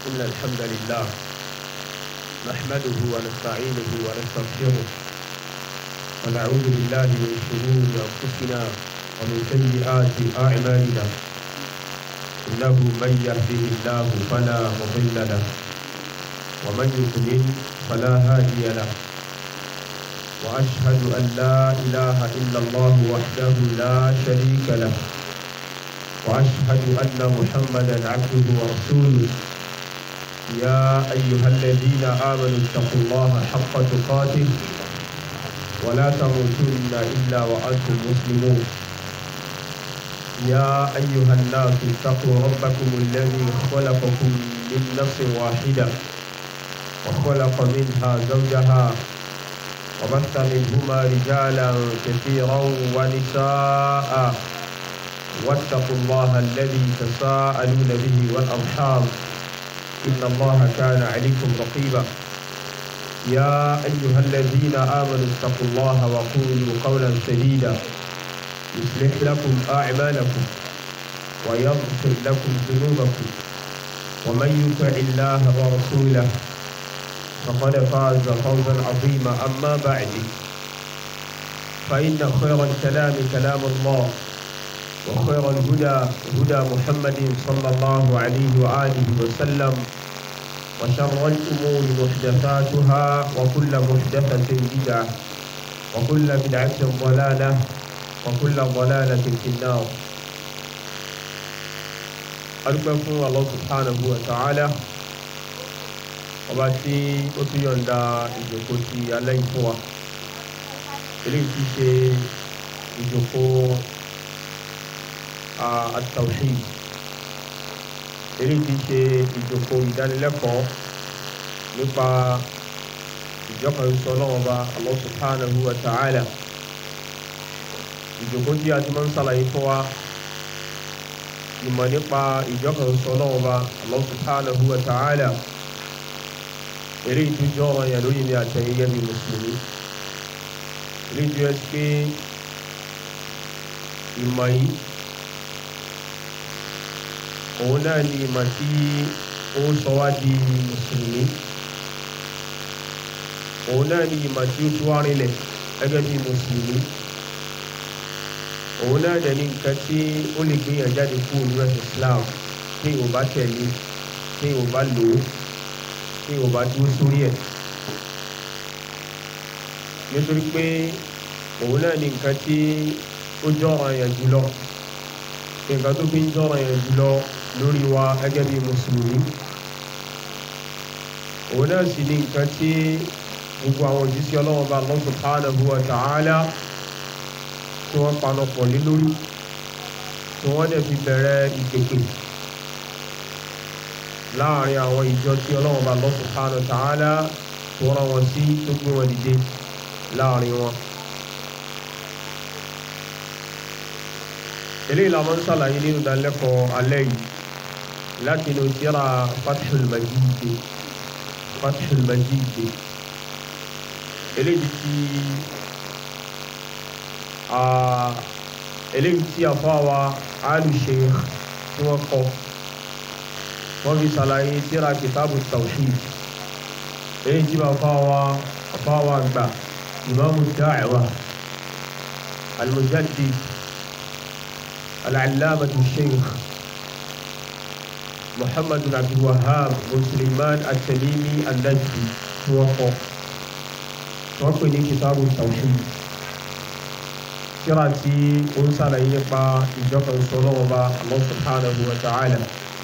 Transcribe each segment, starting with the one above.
إن الحمد لله نحمده ونستعينه ونستغفره ونعوذ بالله من شرور أنفسنا ومن سيئات أعمالنا إنه من يهده الله فلا مضل له ومن يضلل فلا هادي له وأشهد أن لا إله إلا الله وحده لا شريك له وأشهد أن محمدا عبده ورسوله يا أيها الذين آمنوا اتقوا الله حق تقاته ولا تموتن إلا وأنتم مسلمون يا أيها الناس اتقوا ربكم الذي خلقكم من نفس واحدة وخلق منها زوجها وبث منهما رجالا كثيرا ونساء واتقوا الله الذي تساءلون به والأرحام إن الله كان عليكم رقيبا يا أيها الذين آمنوا اتقوا الله وقولوا قولا سديدا يصلح لكم أعمالكم ويغفر لكم ذنوبكم ومن يطع الله ورسوله فقد فاز فوزا عظيما أما بعد فإن خير الكلام كلام الله وخير الهدى هدى محمد صلى الله عليه وآله وسلم وشر الأمور محدثاتها وكل محدثة بدعة وكل بدعة ضلالة وكل ضلالة في النار أرجوكم الله سبحانه وتعالى ọba tí ó tún yọ̀ǹda ìjòkó ti alẹ́ ìfún wa eléyìí ti ṣe ìjòkó at-tawhid eléyìí ti ṣe ìjòkó ìdánilẹ́kọ̀ọ́ nípa ìjọkàn sọ náà ọba Allah subhanahu wa ta'ala ìjòkó tí a ti máa ń sàlàyé fún wa ìmọ̀ nípa ìjọkàn sọ náà ọba Allah subhanahu wa ta'ala eléyìí tó jọ ọ̀rọ̀ yẹn lórí mi àtẹ̀yìn gẹ́gẹ́ bí mùsùlùmí eléyìí tó yẹ pé ìmọ̀ yìí òun náà ni ìmọ̀ tí ó sọ wá di mùsùlùmí òun náà ni ìmọ̀ tí ó tún wá rinlẹ̀ gẹ́gẹ́ bí mùsùlùmí òun náà dẹ̀ ní nǹkan tí ó lè gbéyàn jáde kúrò ní ẹ̀sìn Islam tí ò bá tẹ̀lé tí ò bá lò ó tí ò bá dúró sórí ẹ̀ nítorí pé òun náà ni nǹkan tí ó jọ́ràn yẹn jùlọ nǹkan tó fi ń jọ́ràn yẹn jùlọ lórí wa gẹ́gẹ́ bí mùsùlùmí òun náà sì ni nǹkan tí gbogbo àwọn òjíṣẹ́ ọlọ́wọ́ bá Allah subhanahu wa ta'ala tí wọ́n panupọ̀ lé lórí tí wọ́n dẹ̀ fi bẹ̀rẹ̀ ìpèpè láàrin àwọn ìjọ tí ọlọ́wọ́ bá Allah subhanahu wa ta'ala tó rán wọn sí tó gbé wọn dìde láàrin wọn. eléyìí la máa ń sàlàyé nínú ìdánilẹ́kọ̀ọ́ alẹ́ yìí láti inú tírà Fathul Majid Fathul Majid eléyìí tí eléyìí tí àfọwà Alu Sheikh tí wọ́n kọ́ wọ́n fi sàlàyé tírà kìtàbù tawhid èyí tí bàbá wa bàbá wa gbà ìmáàmù da'wa al-mujaddid al-allamatu sheikh muhammad bin abdul wahhab bin suleiman at-tamimi an-najdi tí wọ́n kọ́ wọ́n pè ní kìtàbù tawhid tírà tí ó ń sàlàyé nípa ìjọba ìṣòro ọba Allah subhanahu wa ta'ala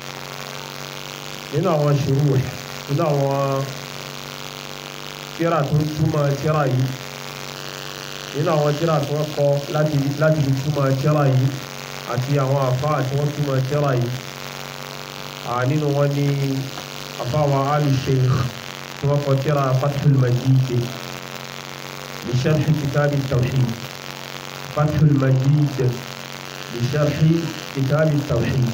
nínú àwọn ṣòro ẹ̀ nínú àwọn tíra tó ń túmọ̀ tíra yìí nínú àwọn tíra tó ń kọ láti láti fi túmọ̀ tíra yìí àti àwọn àfáà tí wọ́n túmọ̀ tíra yìí nínú wọn ní àfáwà Alu Sheikh tí wọ́n kọ tíra Fathul Majid li sharhi kitabi tawhid Fathul Majid li sharhi kitabi tawhid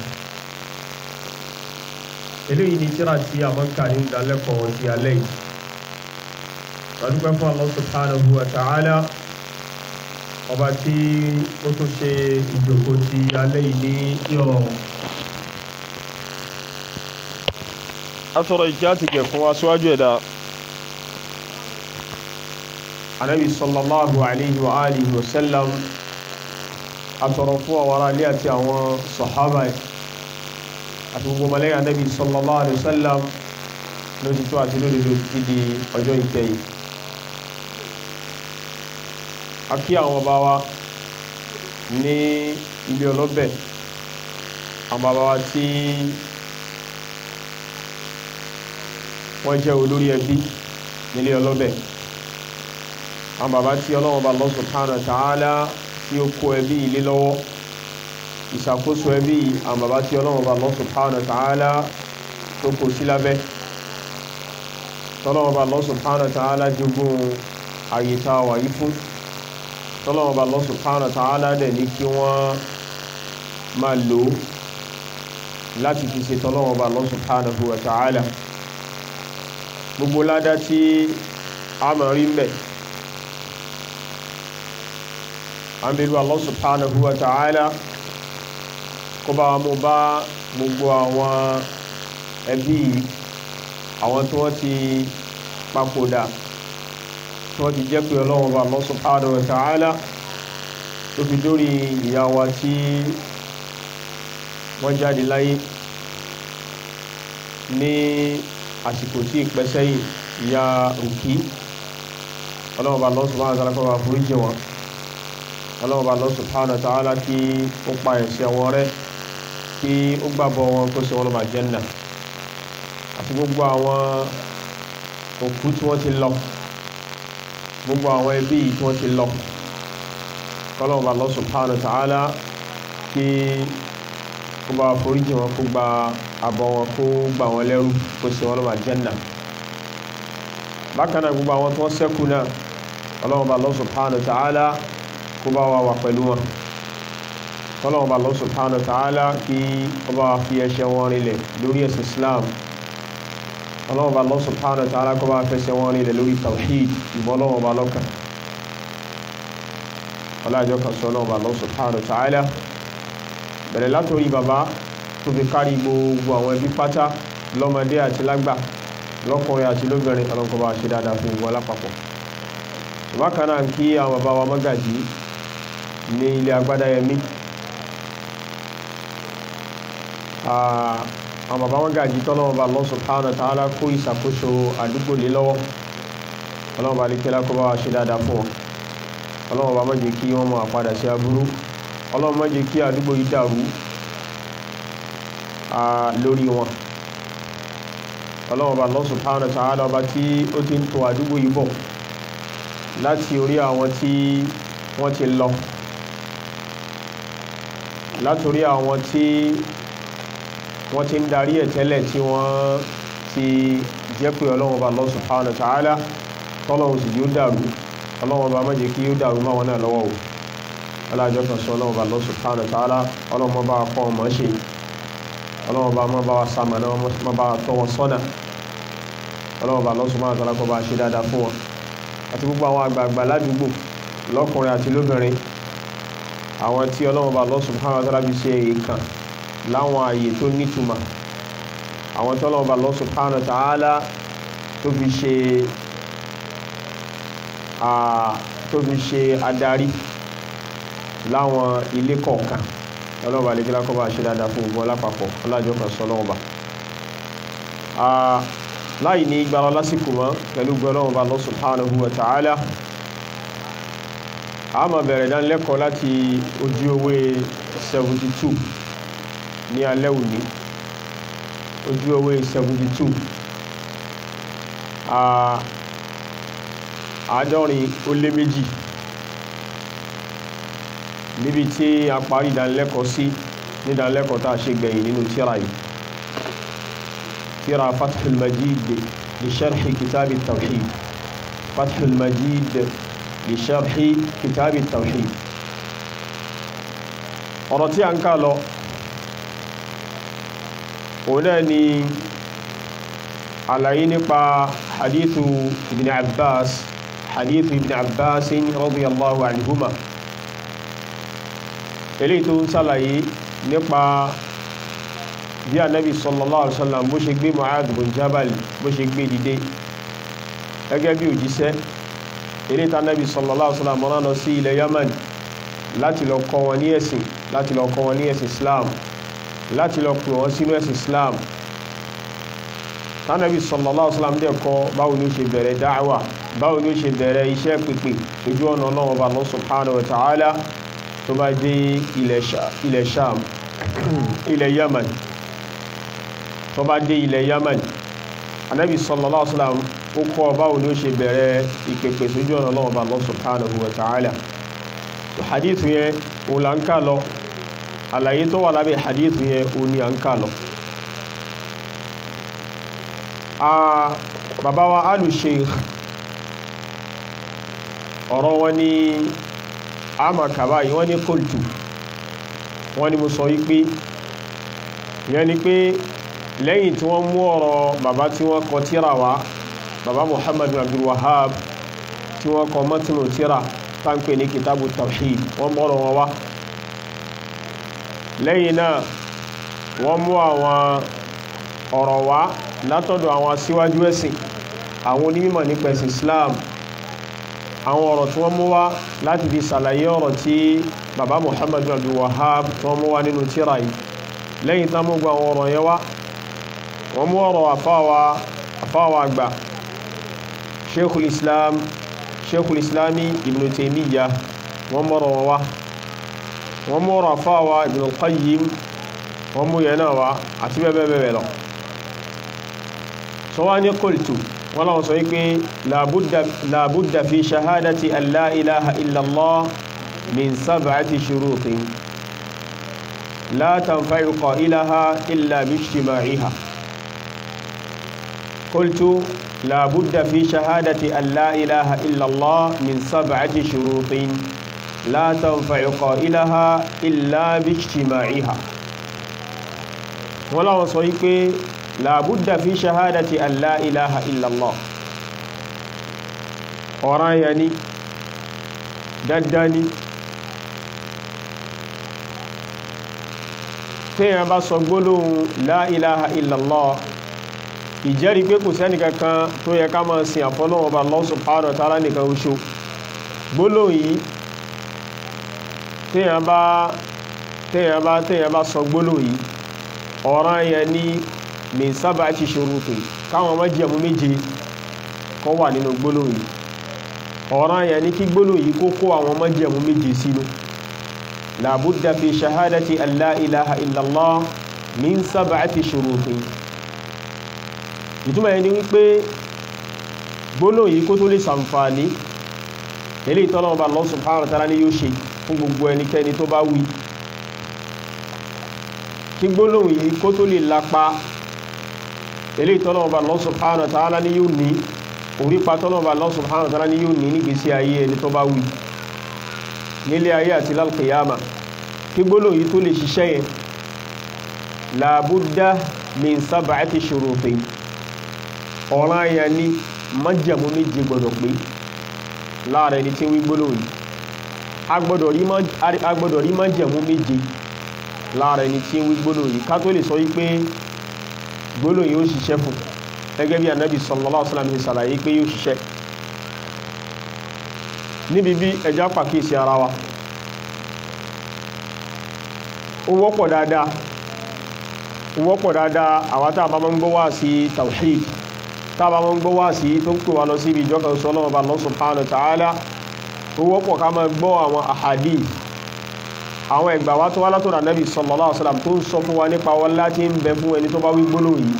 eléyìí ni tíra tí a máa ń kà ní ìdálẹ́kọ̀ọ́ ti alẹ́ yìí lọ́dúnpẹ́ fún Allah subhanahu wa ta'ala ọba tí ó tún ṣe ìjòkó ti alẹ́ yìí ní ìrọ̀rùn atọ́rọ ìkí àti gẹ̀ fún aṣíwájú ẹ̀dá anábi sallallahu alayhi wa alihi wa sallam atọ́rọ fún àwọn ará ilé àti àwọn sọ̀hábà àti gbogbo mọ̀lẹ́yìn anábi sallallahu alayhi wa sallam lójú tó àti lórí lórí títí di ọjọ́ ìkẹyìn a kí àwọn bá wa ní ilé ọlọ́bẹ̀ àwọn bàbá wa tí wọ́n jẹ́ olórí ẹbí nílé ọlọ́bẹ̀ àwọn bàbá tí Ọlọ́run bá Allah subhanahu wa ta'ala tí ó kó ẹbí ilé lọ́wọ́ ìṣàkóso ẹbí àwọn bàbá tí Ọlọ́run bá Allah subhanahu wa ta'ala tó kó sí lábẹ́ tọ́lọ́run bá Allah subhanahu wa ta'ala jogún àyè tá a wà yí fún tọ́lọ́run bá Allah subhanahu wa ta'ala dẹ̀ ní kí wọ́n máa lò láti fi ṣe tọ́lọ́run bá Allah subhanahu wa ta'ala gbogbo ládá tí a mọ̀ rí mẹ́ àmìlú Allah subhanahu wa ta'ala kó bá mú bá gbogbo àwọn ẹbí àwọn tí wọ́n ti papòdà tí wọ́n ti jẹ́ pé ọlọ́run bá Allah subhanahu wa ta'ala tó fi dórí ìyá wa tí wọ́n jáde láyé ní àsìkò tí ìpẹ́ sẹ́yìn ìyá òkí ọlọ́run bá Allah subhanahu wa ta'ala kó bá foríjì wọn ọlọ́run bá Allah subhanahu wa ta'ala kí ó pa ẹ̀ṣẹ̀ wọn rẹ́ kí ó gbàbọ̀ wọn kó ṣe wọn lọ́mà jẹ́nà àti gbogbo àwọn òkú tí wọ́n ti lọ gbogbo àwọn ẹbí tí wọ́n ti lọ ọlọ́run bá Allah subhanahu wa ta'ala kí ó bá foríjì wọn kó gba àbọ̀ wọn kó gbà wọn lẹ́rú kó ṣe wọn lọ́mà jẹ́nà bákan náà gbogbo àwọn tí wọ́n ṣẹ́kù náà ọlọ́run bá Allah subhanahu wa ta'ala kó bá wa wà pẹ̀lú wọn ọlọ́run bá Allah subhanahu wa ta'ala kí ó bá fi ẹsẹ̀ wọn rinlẹ̀ lórí ẹ̀sìn Islam ọlọ́run bá Allah subhanahu wa ta'ala kó bá fẹsẹ̀ wọn rinlẹ̀ lórí tawhid ìbọn ọlọ́run bá lọ́kàn ọlọ́jọ́ kan sọ ọlọ́run bá Allah subhanahu wa ta'ala bẹ̀rẹ̀ látòrí bàbá tó fi kárí gbogbo àwọn ẹbí pátá lọ́mọdé àti lágbà lọ́kùnrin àti lóbìnrin ọlọ́nkọ́ bá ṣe dáadáa fún gbogbo alápapọ̀ bákan náà kí àwọn bàbá wa mọ́gàjí ní ilé agbádáyẹmí àwọn bàbá mọ́gàjí tọ́lọ́wọ́ bá Allah subhanahu wa ta'ala kó ìṣàkóso àdúgbò lé lọ́wọ́ ọlọ́wọ́ bá lékẹ́lá kó bá wa ṣe dáadáa fún wọn ọlọ́wọ́ bá má jẹ́ kí wọ́n máa padà sí aburú ọlọ́wọ́ má jẹ́ kí àdúgbò yìí dàrú lórí wọn ọlọ́wọ́ bá Allah subhanahu wa ta'ala ọba tí ó ti ń tò àdúgbò yìí bọ̀ láti orí àwọn tí wọ́n ti lọ látorí àwọn tí wọ́n ti ń darí ẹ̀ tẹ́lẹ̀ tí wọ́n ti jẹ́ pé ọlọ́wọ́ bá Allah subhanahu wa ta'ala tọ́lọ́wọ́ sì yóò dàrú ọlọ́wọ́ bá má jẹ́ kí yóò dàrú máwọn náà lọ́wọ́ o alájọ́ kan sọ ọlọ́wọ́ bá Allah subhanahu wa ta'ala ọlọ́wọ́ bá kọ́ ọmọ ṣe ọlọ́wọ́ bá má bá wa sàmànà má bá tọwọ́ sọ́nà ọlọ́wọ́ bá Allah subhanahu wa ta'ala kọ́ bá ṣe dáadáa fún wọn àti gbogbo àwọn àgbààgbà ládùúgbò lọ́kùnrin àti lóbìnrin àwọn tí ọlọ́run bá Allah subhanahu wa ta'ala fi ṣe èèkàn láwọn ààyè tó nítumọ̀ àwọn tí ọlọ́run bá Allah subhanahu wa ta'ala tó fi ṣe tó fi ṣe adarí láwọn ilé kọ̀ọ̀kan ọlọ́run bá lè kí lákọ́ bá ṣe dáadáa fún gbogbo lápapọ̀ ọlájọ́ kan sọ ọlọ́run bá láì ní gbára lásìkò mọ́ pẹ̀lú gbọ́lọ́wọ́ bá Allah subhanahu wa ta'ala a máa bẹ̀rẹ̀ dánilẹ́kọ̀ọ́ láti ojú ewé 72 ní alẹ́ òní ojú ewé 72 àádọ́rin ó lé méjì níbi tí a parí ìdánilẹ́kọ̀ọ́ sí ní ìdánilẹ́kọ̀ọ́ tá a ṣe gbẹ̀yìn nínú tírà yìí ترى فتح المجيد لشرح كتاب التوحيد فتح المجيد لشرح كتاب التوحيد ọ̀rọ̀ tí a ń ká lọ òun náà ni àlàyé nípa hadithu ibn abbas hadithu ibn abbas radiyallahu anhuma eléyìí tó ń sàlàyé nípa bí anabi sallallahu alaihi wasallam bó ṣe gbé Mu'adh bin Jabal bó ṣe gbé dìde gẹ́gẹ́ bí òjíṣẹ́ eré tá anabi sallallahu alaihi wasallam rán lọ sí ilẹ̀ Yaman láti lọ kọ́ wọn ní ẹ̀sìn láti lọ kọ́ wọn ní ẹ̀sìn Islam láti lọ pè wọ́n sínú ẹ̀sìn Islam tánàbí sallallahu alaihi wasallam dẹ̀ kọ́ báwo ni ó ṣe bẹ̀rẹ̀ dáwà báwo ni ó ṣe bẹ̀rẹ̀ iṣẹ́ pípé ojú ọ̀nà Ọlọ́run bá Allah subhanahu wa ta'ala tó bá dé ilẹ̀ Sham ilẹ̀ Yaman tó bá dé ilẹ̀ Yaman anábì sallallahu alaihi wasallam ó kọ́ báwo ni ó ṣe bẹ̀rẹ̀ ìpèpè sójú ọ̀nà Ọlọ́run bá Allah subhanahu wa ta'ala hadith yẹn o la ń ká lọ àlàyé tó wà lábẹ́ hadith yẹn o ní à ń ká lọ bàbá wa alu sheikh ọ̀rọ̀ wọn ni àmà kàbá yìí wọ́n ní kóòtù wọ́n ní mo sọ wípé ìyẹn ni pé lẹ́yìn tí wọ́n mú ọ̀rọ̀ bàbá tí wọ́n kọ tíra wá bàbá muhammadu abdul wahab tí wọ́n kọ mọ́tínú tíra táǹpẹ̀ ní kitabu tawhid wọ́n mọ́rọ̀ wọn wá lẹ́yìn náà wọ́n mú àwọn ọ̀rọ̀ wá látọ̀dọ̀ àwọn aṣíwájú ẹ̀sìn àwọn onímọ̀ nípa ẹ̀sìn Islam àwọn ọ̀rọ̀ tí wọ́n mú wá láti fi ṣàlàyé ọ̀rọ̀ tí bàbá Muhammadu Abdul Wahhab tí wọ́n mú wá nínú tírà yìí lẹ́yìn tán mú gba àwọn ọ̀rọ̀ yẹn wá wọ́n mú ọ̀rọ̀ àfáwà àfáwà àgbà Sheikhul Islam Sheikhul Islami Ibn Taymiyyah wọ́n mú ọ̀rọ̀ wọn wá wọ́n mú ọ̀rọ̀ àfáwà Ibn Qayyim wọ́n mú yẹn náà wá àti bẹ́ẹ̀ bẹ́ẹ̀ bẹ́ẹ̀ lọ sọ wá ní qultu wọ́n lọ́wọ́ sọ wípé làbúdà fi ṣahádàtì an la ilaha illallah min sab'ati shurutin la tanfa'u qailaha illa bijtima'iha qultu làbúdà fi ṣahádàtì an la ilaha illallah min sab'ati shurutin la tanfa'u qailaha illa bijtima'iha wọ́n lọ́wọ́ sọ wípé làbúdà fi ṣahádàtì an la ilaha illallah ọ̀ràn yà ní dandan ni téèyàn bá sọ gbólóhùn la ilaha illallah ìjẹ́rìí pé kò sẹ́ni kankan tó yẹ ká máa sin àfọ́lọ́wọ́ bá Allah subhanahu wa ta'ala nìkan oṣù gbólóhùn yìí téèyàn bá téèyàn bá téèyàn bá sọ gbólóhùn yìí ọ̀ràn yà ní min sab'ati shurutin káwọn májẹ̀mú méje kọ́ wà nínú gbólóhùn yìí ọ̀ràn yẹn ní kí gbólóhùn yìí kó kó àwọn májẹ̀mú méje sínú làbúdà fi ṣahádàtì an la ilaha illallah min sab'ati shurutin ìtumọ̀ yẹn ni wípé gbólóhùn yìí kó tó lè sàǹfààní eléyìí tọ́lọ́wọ́ bá Allah subhanahu wa ta'ala ní yóò ṣe fún gbogbo ẹnikẹ́ni tó bá wí kí gbólóhùn yìí kó tó lè lapa eléyìí tọ́lọ́wọ́ bá Allah subhanahu wa ta'ala ní yóò ní orípa tọ́lọ́wọ́ bá Allah subhanahu wa ta'ala ní yóò ní nígbésí ayé ẹni tó bá wí nílé ayé àti lálùkìyàmà kí gbólóhùn yìí tó lè ṣiṣẹ́ yẹn làbúdá min sab'ati shurutin ọ̀ràn àyà ní májẹ̀mú méje gbọ́dọ̀ pé láàrẹ ẹni tí ń wí gbólóhùn yìí a gbọ́dọ̀ rí májẹ̀mú méje láàrẹ ẹni tí ń wí gbólóhùn yìí ká tó lè sọ wípé gbólóhùn yìí ó ṣiṣẹ́ fún gẹ́gẹ́ bí anábì sallallahu alaihi wasallam ṣe ṣàlàyé pé yóò ṣiṣẹ́ níbi bí ẹjá pàkíyèsí ara wa ó wọ́pọ̀ dáadáa ó wọ́pọ̀ dáadáa àwa tá a bá máa ń gbọ́ wá sí tawhid tá a bá máa ń gbọ́ wá sí tó ń pè wá lọ síbi ìjọ kan sọ́nà ọba Allah subhanahu wa ta'ala ó wọ́pọ̀ ká máa gbọ́ àwọn ahadith àwọn ẹgbà wá tó wá látọ̀dọ̀ anábì sallallahu alaihi wasallam tó ń sọ fún wa nípa wọn láti ń bẹ fún ẹni tó bá wí gbólóhùn yìí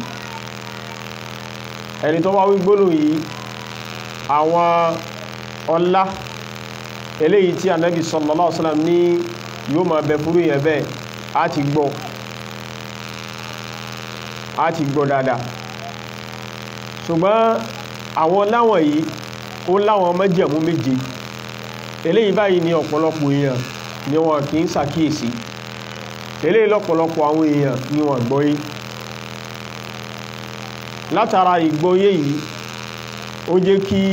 ẹni tó bá wí gbólóhùn yìí àwọn ọlá eléyìí tí anábì sallallahu alaihi wasallam ní yóò máa bẹ fúrú yẹn bẹ́ẹ̀ á ti gbọ́ á ti gbọ́ dáadáa ṣùgbọ́n àwọn láwọn yìí ó láwọn májẹ̀mú méje eléyìí báyìí ní ọ̀pọ̀lọpọ̀ èèyàn ni wọn kì í ṣàkíyèsí eléyìí lọ́pọ̀lọpọ̀ àwọn èèyàn ni wọ́n gbọ́yé látara ìgbọ́yé yìí ó jẹ́ kí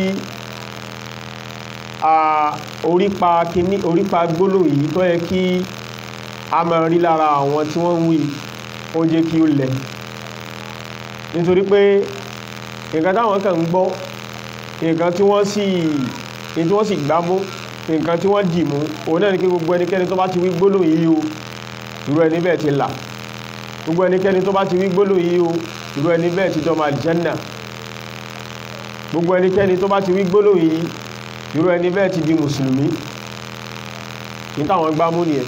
a orípa kíní orípa gbólóhùn yìí tó yẹ kí a máa rí lára àwọn tí wọ́n ń wí ó jẹ́ kí ó lẹ̀ nítorí pé nǹkan táwọn kàn ń gbọ́ nǹkan tí wọ́n sì tí wọ́n sì gbámú nǹkan tí wọ́n dì mú òun náà ni pé gbogbo ẹnikẹ́ni tó bá ti wí gbólóhùn yìí o irú ẹni bẹ́ẹ̀ ti là gbogbo ẹnikẹ́ni tó bá ti wí gbólóhùn yìí o irú ẹni bẹ́ẹ̀ ti dọ́mọ àlìjẹ́nà gbogbo ẹnikẹ́ni tó bá ti wí gbólóhùn yìí irú ẹni bẹ́ẹ̀ ti di mùsùlùmí ní táwọn gbámú nìyẹn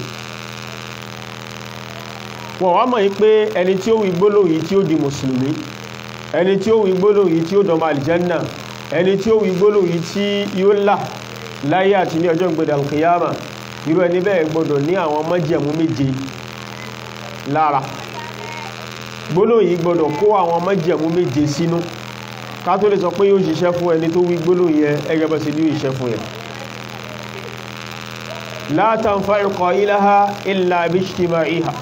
wọ́n wá mọ̀ yí pé ẹni tí ó wí gbólóhùn yìí tí ó di mùsùlùmí ẹni tí ó wí gbólóhùn yìí tí ó dọ̀mọ̀ àlìjẹ́nà ẹni tí ó wí gbólóhùn yìí tí yóò là láyé àti ní ọjọ́ ìgbèdà kìyàmà irú ẹni bẹ́ẹ̀ gbọ́dọ̀ ní àwọn májẹ̀mú méje lára gbólóhùn yìí gbọ́dọ̀ kó àwọn májẹ̀mú méje sínú ká tó lè sọ pé yóò ṣiṣẹ́ fún ẹni tó wí gbólóhùn yẹn ẹgẹ́ bọ́ sí ní ìṣẹ́ fún yẹn la tanfa'u qailaha illa bijtima'iha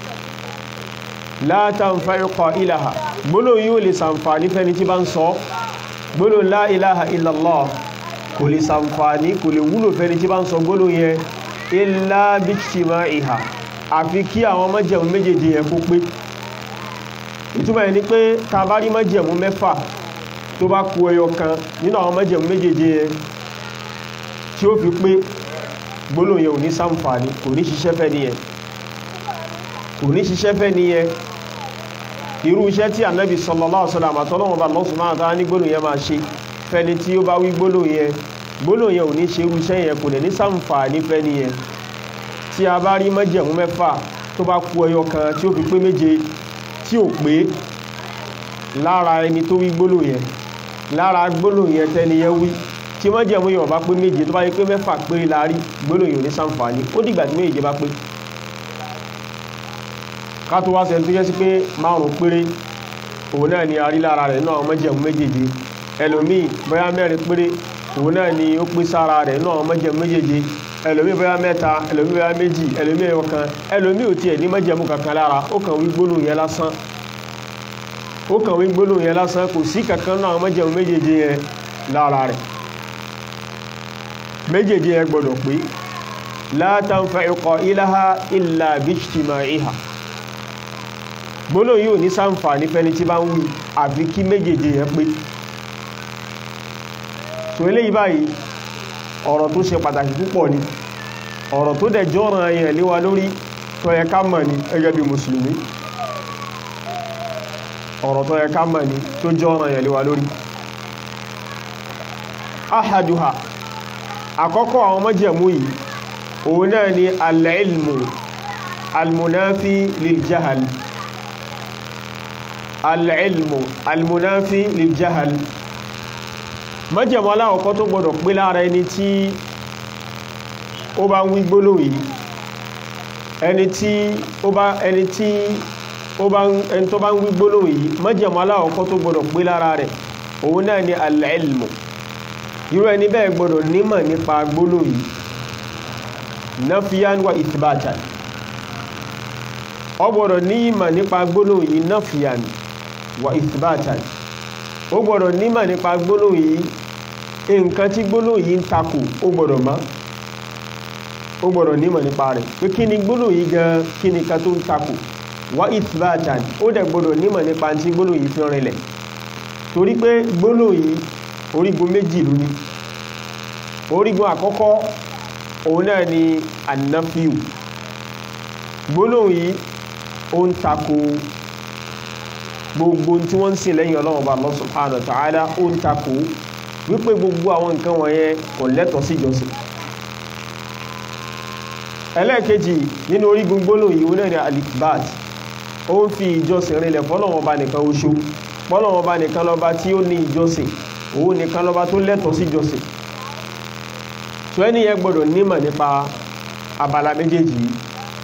la tanfa'u qailaha gbólóhùn yóò lè sàǹfàní fẹ́ni tí bá ń sọ gbólóhùn la ilaha illallah kò lè sàǹfàní kò lè wúlò fẹ́ni tí bá ń sọ gbólóhùn yẹn illa bijtima'iha àfi kí àwọn májẹ̀mú méjèèjì yẹn kó pé ìtumọ̀ ẹ̀ ni pé ta bá rí májẹ̀mú mẹ́fà tó bá kù ẹyọ kan nínú àwọn májẹ̀mú méjèèjì yẹn tí ó fi pé gbólóhùn yẹn ò ní sàǹfàní kò ní ṣiṣẹ́ fẹ́ nìyẹn kò ní ṣiṣẹ́ fẹ́ nìyẹn irú iṣẹ́ tí ànábì sallallahu alaihi wasallam àtọ́lọ́wọ́n bá lọ́sùn máa tán ní gbólóhùn yẹn máa ṣe fẹ́ni tí ó bá wí gbólóhùn yẹn gbólóhùn yẹn ò ní ṣe irú iṣẹ́ yẹn kò dẹ̀ ní sàǹfàní fẹ́ nìyẹn tí a bá rí májẹ̀mú mẹ́fà tó bá kù ẹyọ kan tí ó fi pé méje tí ò pé lára ẹni tó wí gbólóhùn yẹn lára gbólóhùn yẹn tẹ́ni yẹn wí tí májẹ̀mú yẹn bá pé méje tó bá yẹ pé mẹ́fà péré la rí gbólóhùn yẹn ò ní sàǹfàní ó dìgbà tí méje bá pé ká tó wá sẹ́ni tó yẹ sí pé márùn péré òun náà ni a rí lára rẹ̀ náà májẹ̀mú méjèèje ẹlòmíì bóyá mẹ́rin péré òun náà ni ó pé sára rẹ̀ náà májẹ̀mú méjèèje ẹlòmíì bóyá mẹ́ta ẹlòmíì bóyá méjì ẹlòmíì ọ̀kan ẹlòmíì ò tiẹ̀ ní májẹ̀mú kankan lára ó kàn wí gbólóhùn yẹn lásán ó kàn wí gbólóhùn yẹn lásán kò sí kankan náà májẹ̀mú méjèèje yẹn lára rẹ̀ méjèèje yẹn gbọ́dọ̀ pé la tanfa'u qailaha illa bijtima'iha gbólóhùn yóò ní sáǹfàní fẹ́ni tí bá ń wí àfi kí méjèèjì yẹn pé tó eléyìí báyìí ọ̀rọ̀ tó ṣe pàtàkì púpọ̀ ni ọ̀rọ̀ tó dẹ̀ jọ́ràn yẹn lé wa lórí tó yẹ ká mọ̀ ní gẹ́gẹ́ bí mùsùlùmí ọ̀rọ̀ tó yẹ ká mọ̀ ní tó jọ́ràn yẹn lé wa lórí ahaduha àkọ́kọ́ àwọn májẹ̀mú yìí òun náà ni al-ilmu al-munafi lil-jahal al-ilmu al-munafi lil-jahal májẹ̀mú aláwọ̀kọ́ tó gbọdọ̀ pé lára ẹni tí ó bá ń wí gbólóhùn yìí ẹni tí ó bá ẹni tí ó bá ẹni tó bá ń wí gbólóhùn yìí májẹ̀mú aláwọ̀kọ́ tó gbọdọ̀ pé lára rẹ̀ òun náà ni al-ilmu irú ẹni bẹ́ẹ̀ gbọdọ̀ nímọ̀ nípa gbólóhùn yìí nafiyan wa ithbatan ó gbọdọ̀ ní ìmọ̀ nípa gbólóhùn yìí nafiyan wa ithbatan ó gbọ́dọ̀ nímọ̀ nípa gbólóhùn yìí nǹkan tí gbólóhùn yìí ń takò ó gbọ́dọ̀ mọ̀ ó gbọ́dọ̀ nímọ̀ nípa rẹ̀ pé kí ni gbólóhùn yìí gan kí ni ká tó ń takò wá ithbatan ó dẹ̀ gbọ́dọ̀ nímọ̀ nípa tí gbólóhùn yìí fi rinlẹ̀ torí pé gbólóhùn yìí orígun méjì ló ní orígun àkọ́kọ́ òun náà ni annafiu gbólóhùn yìí ó ń takò gbogbo tí wọ́n ń sìn lẹ́yìn ọlọ́run ọba Allah subhanahu wa ta'ala ó ń takò wípé gbogbo àwọn nǹkan wọ̀nyẹn kò lẹ́tọ̀ọ́ sí ìjọsìn ẹlẹ́ẹ̀kejì nínú orígun gbólóhùn yìí náà ni alifbat ó ń fi ìjọsìn rinlẹ̀ fọ́lọ́run ọba nìkan oṣù fọ́lọ́run ọba nìkan lọ́ba tí ó ní ìjọsìn òun nìkan lọ́ba tó lẹ́tọ̀ọ́ sí ìjọsìn tó ẹni yẹn gbọ́dọ̀ nímọ̀ nípa abala méjèèjì yìí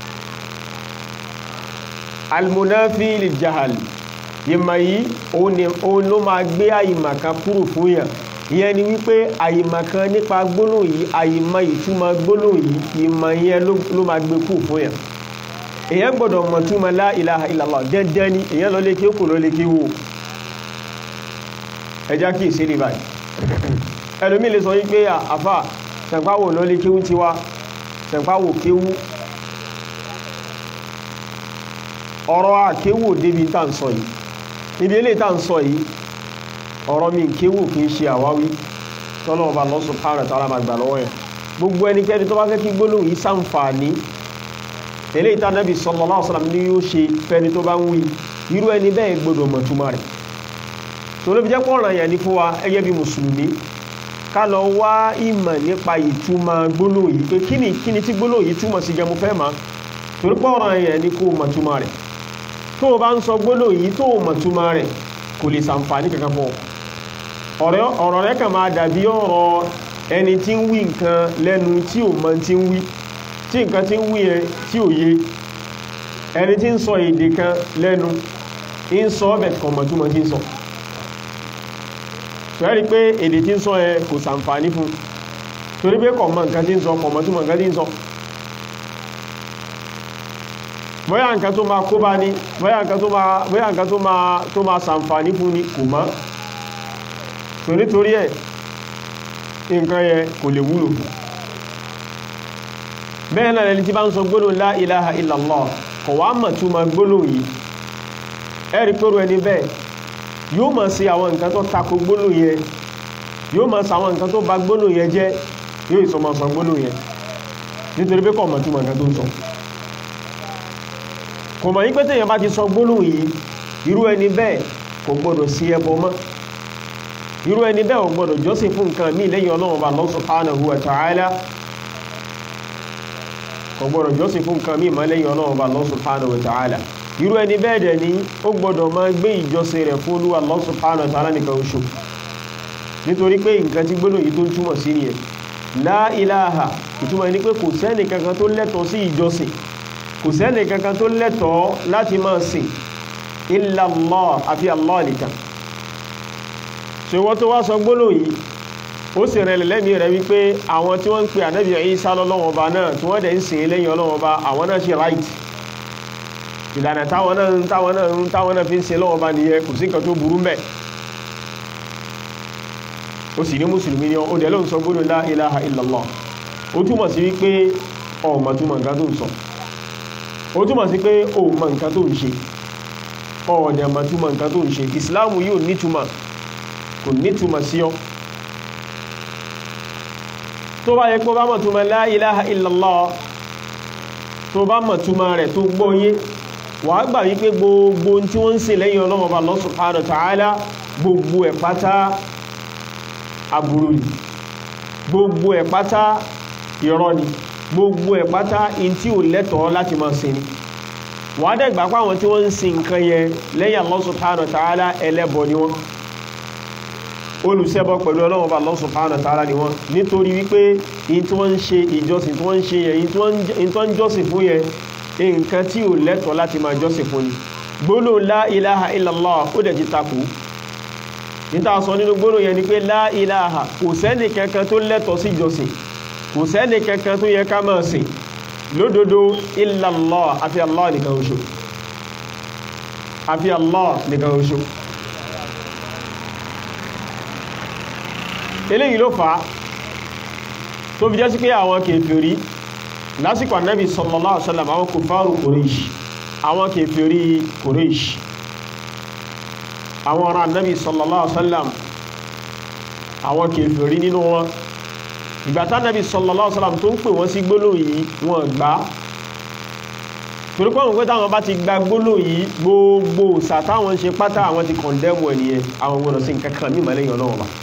almunafi lil jahal ìmọ̀ yìí òun ló máa gbé àyìmọ̀kan kúrò fún yàn ìyẹn ni wípé àyìmọ̀kan nípa gbólóhùn yìí àyìmọ̀ ìtumọ̀ gbólóhùn yìí ìmọ̀ yẹn ló máa gbé kúrò fún yàn èyàn gbọ́dọ̀ mọ̀ túmọ̀ la ilaha illallah dẹ́ndẹ́ ni èyàn lọ lé kí ó kò lọ lé kí wò ẹjá kí ìsílẹ̀ báyìí ẹlòmí lè sọ wípé àfà tẹ̀páwò lọ lé kíwú ti wá tẹ̀páwò kíwú ọ̀rọ̀ àkéwò débi tá ń sọ yìí ibi eléyìí tá ń sọ yìí ọ̀rọ̀ mi kéwò kì í ṣe àwáwí tọ́lọ́ ọba Allah subhanahu wa ta'ala máa gbà lọ́wọ́ yẹn gbogbo ẹnikẹ́ni tó bá fẹ́ kí gbólóhùn yìí ṣàǹfààní eléyìí tá Nábì sallallahu alaihi wasallam ní yóò ṣe fẹ́ni tó bá ń wí irú ẹni bẹ́ẹ̀ gbọ́dọ̀ mọ̀ túmọ̀ rẹ̀ tó ló fi jẹ́ pọ̀ ọ̀ràn yẹn ní fún wa ẹgẹ́ bí mùsùlùmí ká lọ wá ìmọ̀ nípa ìtumọ̀ gbólóhùn yìí pé kíni kíni tí gbólóhùn yìí túmọ̀ sí gẹmu fẹ́ máa torí pọ̀ ọ̀ràn yẹn ní kó mọ̀ túmọ̀ rẹ̀ tó o bá ń sọ gbólóhùn yìí tó o mọ̀ túmọ̀ rẹ̀ kò lè ṣàǹfààní kankan fún ọ ọ̀rọ̀ rẹ̀ kàn máa dàbí ọ̀rọ̀ ẹni tí ń wí nǹkan lẹ́nu tí ò mọ̀ tí ń wí tí nǹkan tí ń wí yẹn tí ò yé ẹni tí ń sọ èdè kan lẹ́nu ń sọ ọbẹ̀ kọ̀mọ̀túmọ̀ tí ń sọ tọ́rí pé èdè tí ń sọ ẹ kò sàǹfàní fún torí pé kọ̀mọ̀ nǹkan tí ń sọ kọ̀mọ̀túmọ̀ nǹkan tí ń sọ bóyá nǹkan tó máa kó bá ní bóyá nǹkan tó máa bóyá nǹkan tó máa tó máa sàǹfàní fún ní kò mọ̀ torí torí ẹ̀ nǹkan yẹ kò lè wúlò fún bẹ́ẹ̀ náà lẹni tí bá ń sọ gbólóhùn la ilaha illallah kọ̀ wá mọ̀ túmọ̀ gbólóhùn yìí ẹ̀rí pẹ̀rù ẹni bẹ́ẹ̀ yóò máa ṣe àwọn nǹkan tó tako gbólóhùn yẹn yóò máa ṣe àwọn nǹkan tó bà gbólóhùn yẹn jẹ́ yóò ìsọ máa sọ gbólóhùn yẹn nítorí pé kò mọ̀ túmọ̀ nǹkan tó ń sọ kò mọ̀ yí pé téèyàn bá ti sọ gbólóhùn yìí irú ẹni bẹ́ẹ̀ kò gbọdọ̀ sí ẹbọ mọ́ irú ẹni bẹ́ẹ̀ ò gbọdọ̀ jọ́sìn fún nǹkan míì lẹ́yìn Ọlọ́run Ọba Allah subhanahu wa ta'ala kò gbọdọ̀ jọ́sìn fún nǹkan míì mọ́ lẹ́yìn Ọlọ́run Ọba Allah subhanahu wa ta'ala irú ẹni bẹ́ẹ̀ dẹ̀ ni ó gbọdọ̀ máa gbé ìjọsìn rẹ̀ fún Olúwa Allah subhanahu wa ta'ala nìkan oṣù nítorí pé nǹkan tí gbólóhùn yìí tó ń túmọ̀ sí nìyẹn la ilaha ìtumọ̀ ní pé kò sẹ́ni kankan tó lẹ́tọ̀ọ́ sí ìjọsìn kò sẹ́ni kankan tó lẹ́tọ̀ọ́ láti máa sìn illa Allah àfi Allah nìkan ṣe wọ́n tó wá sọ gbólóhùn yìí ó sì rẹ̀ lẹ́mìí rẹ̀ wípé àwọn tí wọ́n ń pe ànábì Ìsá lọ́lọ́wọ́n ọba náà tí wọ́n dẹ̀ ń sìn lẹ́yìn ọlọ́wọ́n ọba àwọn náà ṣe right ìlànà táwọn náà ń táwọn náà ń táwọn náà fi ń ṣe lọ́wọ́ ọba nìyẹn kò sí nǹkan tó burú mbẹ̀ ó sì ní mùsùlùmí ni ó dẹ̀ ló ń sọ gbólóhùn la ilaha illallah ó túmọ̀ sí wípé ọmọ túmọ̀ nǹkan tó ń sọ ó túmọ̀ sí pé ó mọ nǹkan tó ń ṣe ọ̀ọ̀dẹ̀ mọ̀ túmọ̀ nǹkan tó ń ṣe ìsìláàmù yóò nítumọ̀ kò nítumọ̀ sí ọ tó bá yẹ kó bá mọ̀ túmọ̀ la ilaha illallah tó bá mọ̀ túmọ̀ rẹ̀ tó gbọ́yé wà á gbà wípé gbogbo tí wọ́n ń ṣe lẹ́yìn Ọlọ́run Ọba Allah subhanahu wa ta'ala gbogbo ẹ̀ pátá aburú ni gbogbo ẹ̀ pátá irọ́ ni gbogbo ẹ̀ pátá in tí ò lẹ́tọ̀ọ́ láti máa ṣe ni wà á dẹ̀gbà pàwọn tí wọ́n ń sin nǹkan yẹn lẹ́yìn Allah subhanahu wa ta'ala ẹlẹ́bọ ni wọ́n olùṣẹbọ pẹ̀lú Ọlọ́run Ọba Allah subhanahu wa ta'ala ni wọ́n nítorí wípé in tí wọ́n ń ṣe ìjọsìn tí wọ́n ń ṣe yẹn in tí wọ́n ń jọ́sìn fún yẹn nǹkan tí ò lẹ́tọ̀ọ́ láti máa jọ́sìn fún ni gbólóhùn la ilaha illallah ó dẹ̀ ti takò níta sọ nínú gbólóhùn yẹn ni pé la ilaha kò sẹ́ni kankan tó lẹ́tọ̀ọ́ sí ìjọsìn kò sẹ́ni kankan tó yẹ ká máa sìn lódodo illallah àfi Allah nìkan oṣù àfi Allah nìkan oṣù eléyìí ló fà á tó fi jẹ́ sí pé àwọn kèfèrí lásìkò ànábì sallallahu alaihi wasallam àwọn kòfàrù Quraysh àwọn kèfèrí Quraysh àwọn ará ànábì sallallahu alaihi wasallam àwọn kèfèrí nínú wọn ìgbàtà ànábì sallallahu alaihi wasallam tó ń pè wọ́n sí gbólóhùn yìí wọ́n gbà torípọ̀ wọn pé táwọn bá ti gba gbólóhùn yìí gbogbo òsà táwọn ṣe pátá àwọn ti kọ̀ndẹ́mù ẹniyẹn àwọn gbọ́dọ̀ sí nǹkan kan mímọ̀ lẹ́yìn ọlọ́wọ́ bá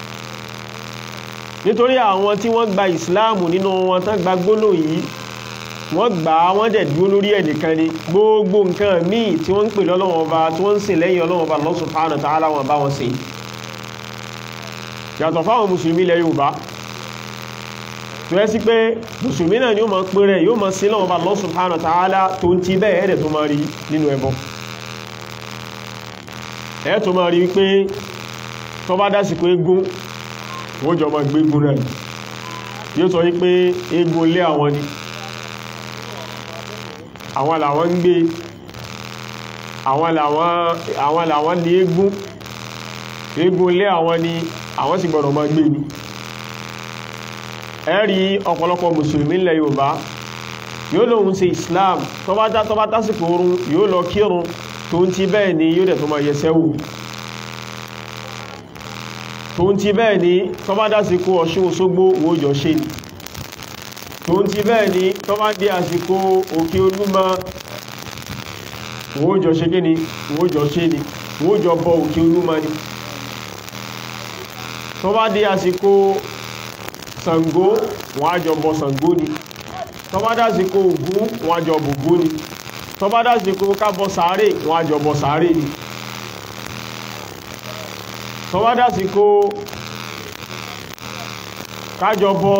nítorí àwọn tí wọ́n gba ìsìláàmù nínú wọn tán gba gbólóhùn yìí wọ́n gbà á wọ́n dẹ̀ dúró lórí ẹnìkan ni gbogbo nǹkan míì tí wọ́n ń pè lọ́lọ́wọ́n ọba tí wọ́n ń sìn lẹ́yìn ọlọ́wọ́n ọba Allah subhanahu wa ta'ala wọn bá wọn sìn yàtọ̀ fáwọn mùsùlùmí ilẹ̀ Yorùbá tó yẹ sí pé mùsùlùmí náà ni ó máa pè rẹ̀ yóò máa sìn lọ́wọ́n ọba Allah subhanahu wa ta'ala tó ń ti bẹ́ẹ̀ ẹ̀rẹ̀ tó máa rí nínú ẹbọ ẹ̀ tó máa rí wípé tó bá dásìkò eégún wọ́n jọ máa gbégún náà yóò sọ wípé eégún lé àwọn ni àwọn làwọn ń gbé àwọn làwọn àwọn làwọn ní eégún eégún lé àwọn ni àwọn sì gbọ́dọ̀ máa gbé ni ẹ rí ọ̀pọ̀lọpọ̀ mùsùlùmí ilẹ̀ Yorùbá yóò lóun ṣe islam tó bá dá tó bá tásìkò oorun yóò lọ kírun tó ń ti bẹ́ẹ̀ ni yóò dẹ̀ tó máa yẹsẹ́ wò tó ń ti bẹ́ẹ̀ ni tó bá dásìkò ọ̀ṣun òṣogbo wo jọ ṣe ni tó ń ti bẹ́ẹ̀ ni tó bá dé àsìkò òkè olúmọ wo jọ ṣe kí ni wo jọ ṣe ni wo jọ bọ òkè olúmọ ni tó bá dé àsìkò Ṣàngó wọ́n á jọ bọ Ṣàngó ni tó bá dásìkò Ògún wọ́n á jọ bògún ni tó bá dásìkò kábọ sàárè wọ́n á jọ bọ sàárè ni tó bá dásìkò kájọ bọ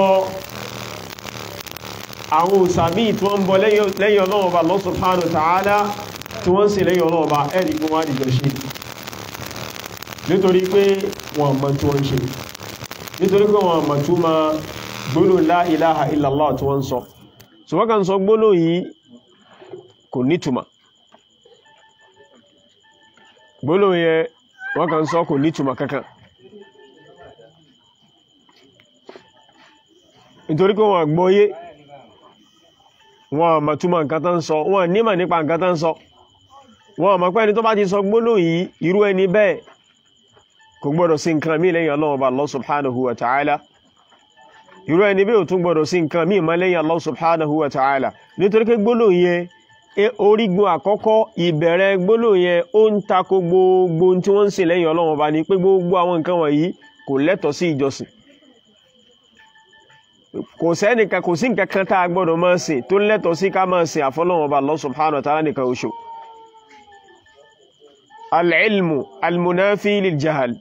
àwọn òsàmí tí wọ́n ń bọ lẹ́yìn ọlọ́ọ̀bá Allah subhanahu wa ta'ala tí wọ́n ń ṣe lẹ́yìn ọlọ́ọ̀bá ẹ̀rì fún wá dìjọ ṣe nítorí pé wọ́n mọ̀ tí wọ́n ṣe nítorí pé wọ́n mọ̀ tí ma gbólò la ilaha illallah tí wọ́n sọ so wọ́n kan sọ gbólò yìí kò nítumà gbólò yẹ wọ́n kan sọ kò nítumà kankan nítorí pé wọ́n gbọ́yé wọ́n mọ̀ túmọ̀ nǹkan tán sọ wọ́n nímọ̀ nípa nǹkan tán sọ wọ́n mọ̀ pé ẹni tó bá ti sọ gbólò yìí irú ẹni bẹ́ẹ̀ kò gbọ́dọ̀ sí nǹkan mí lẹ́yìn Allah ọba Allah subhanahu wa ta'ala irú ẹni bí ò tún gbọ́dọ̀ sí nǹkan mí mọ́ lẹ́yìn Allah subhanahu wa ta'ala nítorí pé gbólóhùn yẹn orígun àkọ́kọ́ ìbẹ̀rẹ̀ gbólóhùn yẹn ó ń tako gbogbo tí wọ́n ń ṣe lẹ́yìn Allah ọba ni pé gbogbo àwọn nǹkan wọ̀nyí kò lẹ́tọ̀ọ́ sí ìjọsìn kò sẹ́nìkan kò sí nǹkan kan tá a gbọ́dọ̀ máa sìn tó lẹ́tọ̀ọ́ sí ká máa sìn àfọlọ́wọ́n ọba Allah subhanahu wa ta'ala nìkan oṣù al-ilmu al-munafi lil-jahal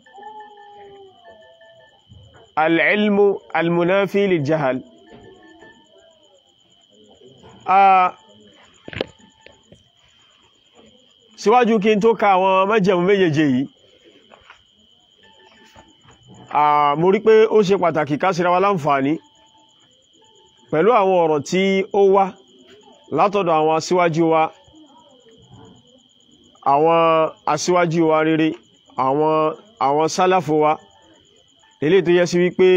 العلم المنافي للجهل síwájú kí n tó ka àwọn májẹ̀mú méjèèjì yìí mo rí pé ó ṣe pàtàkì ká ṣera wa láǹfààní pẹ̀lú àwọn ọ̀rọ̀ tí ó wá látọ̀dọ̀ àwọn aṣíwájú wa àwọn aṣíwájú wa rere àwọn àwọn sálàfò wa eléyìí tó yẹ sí wípé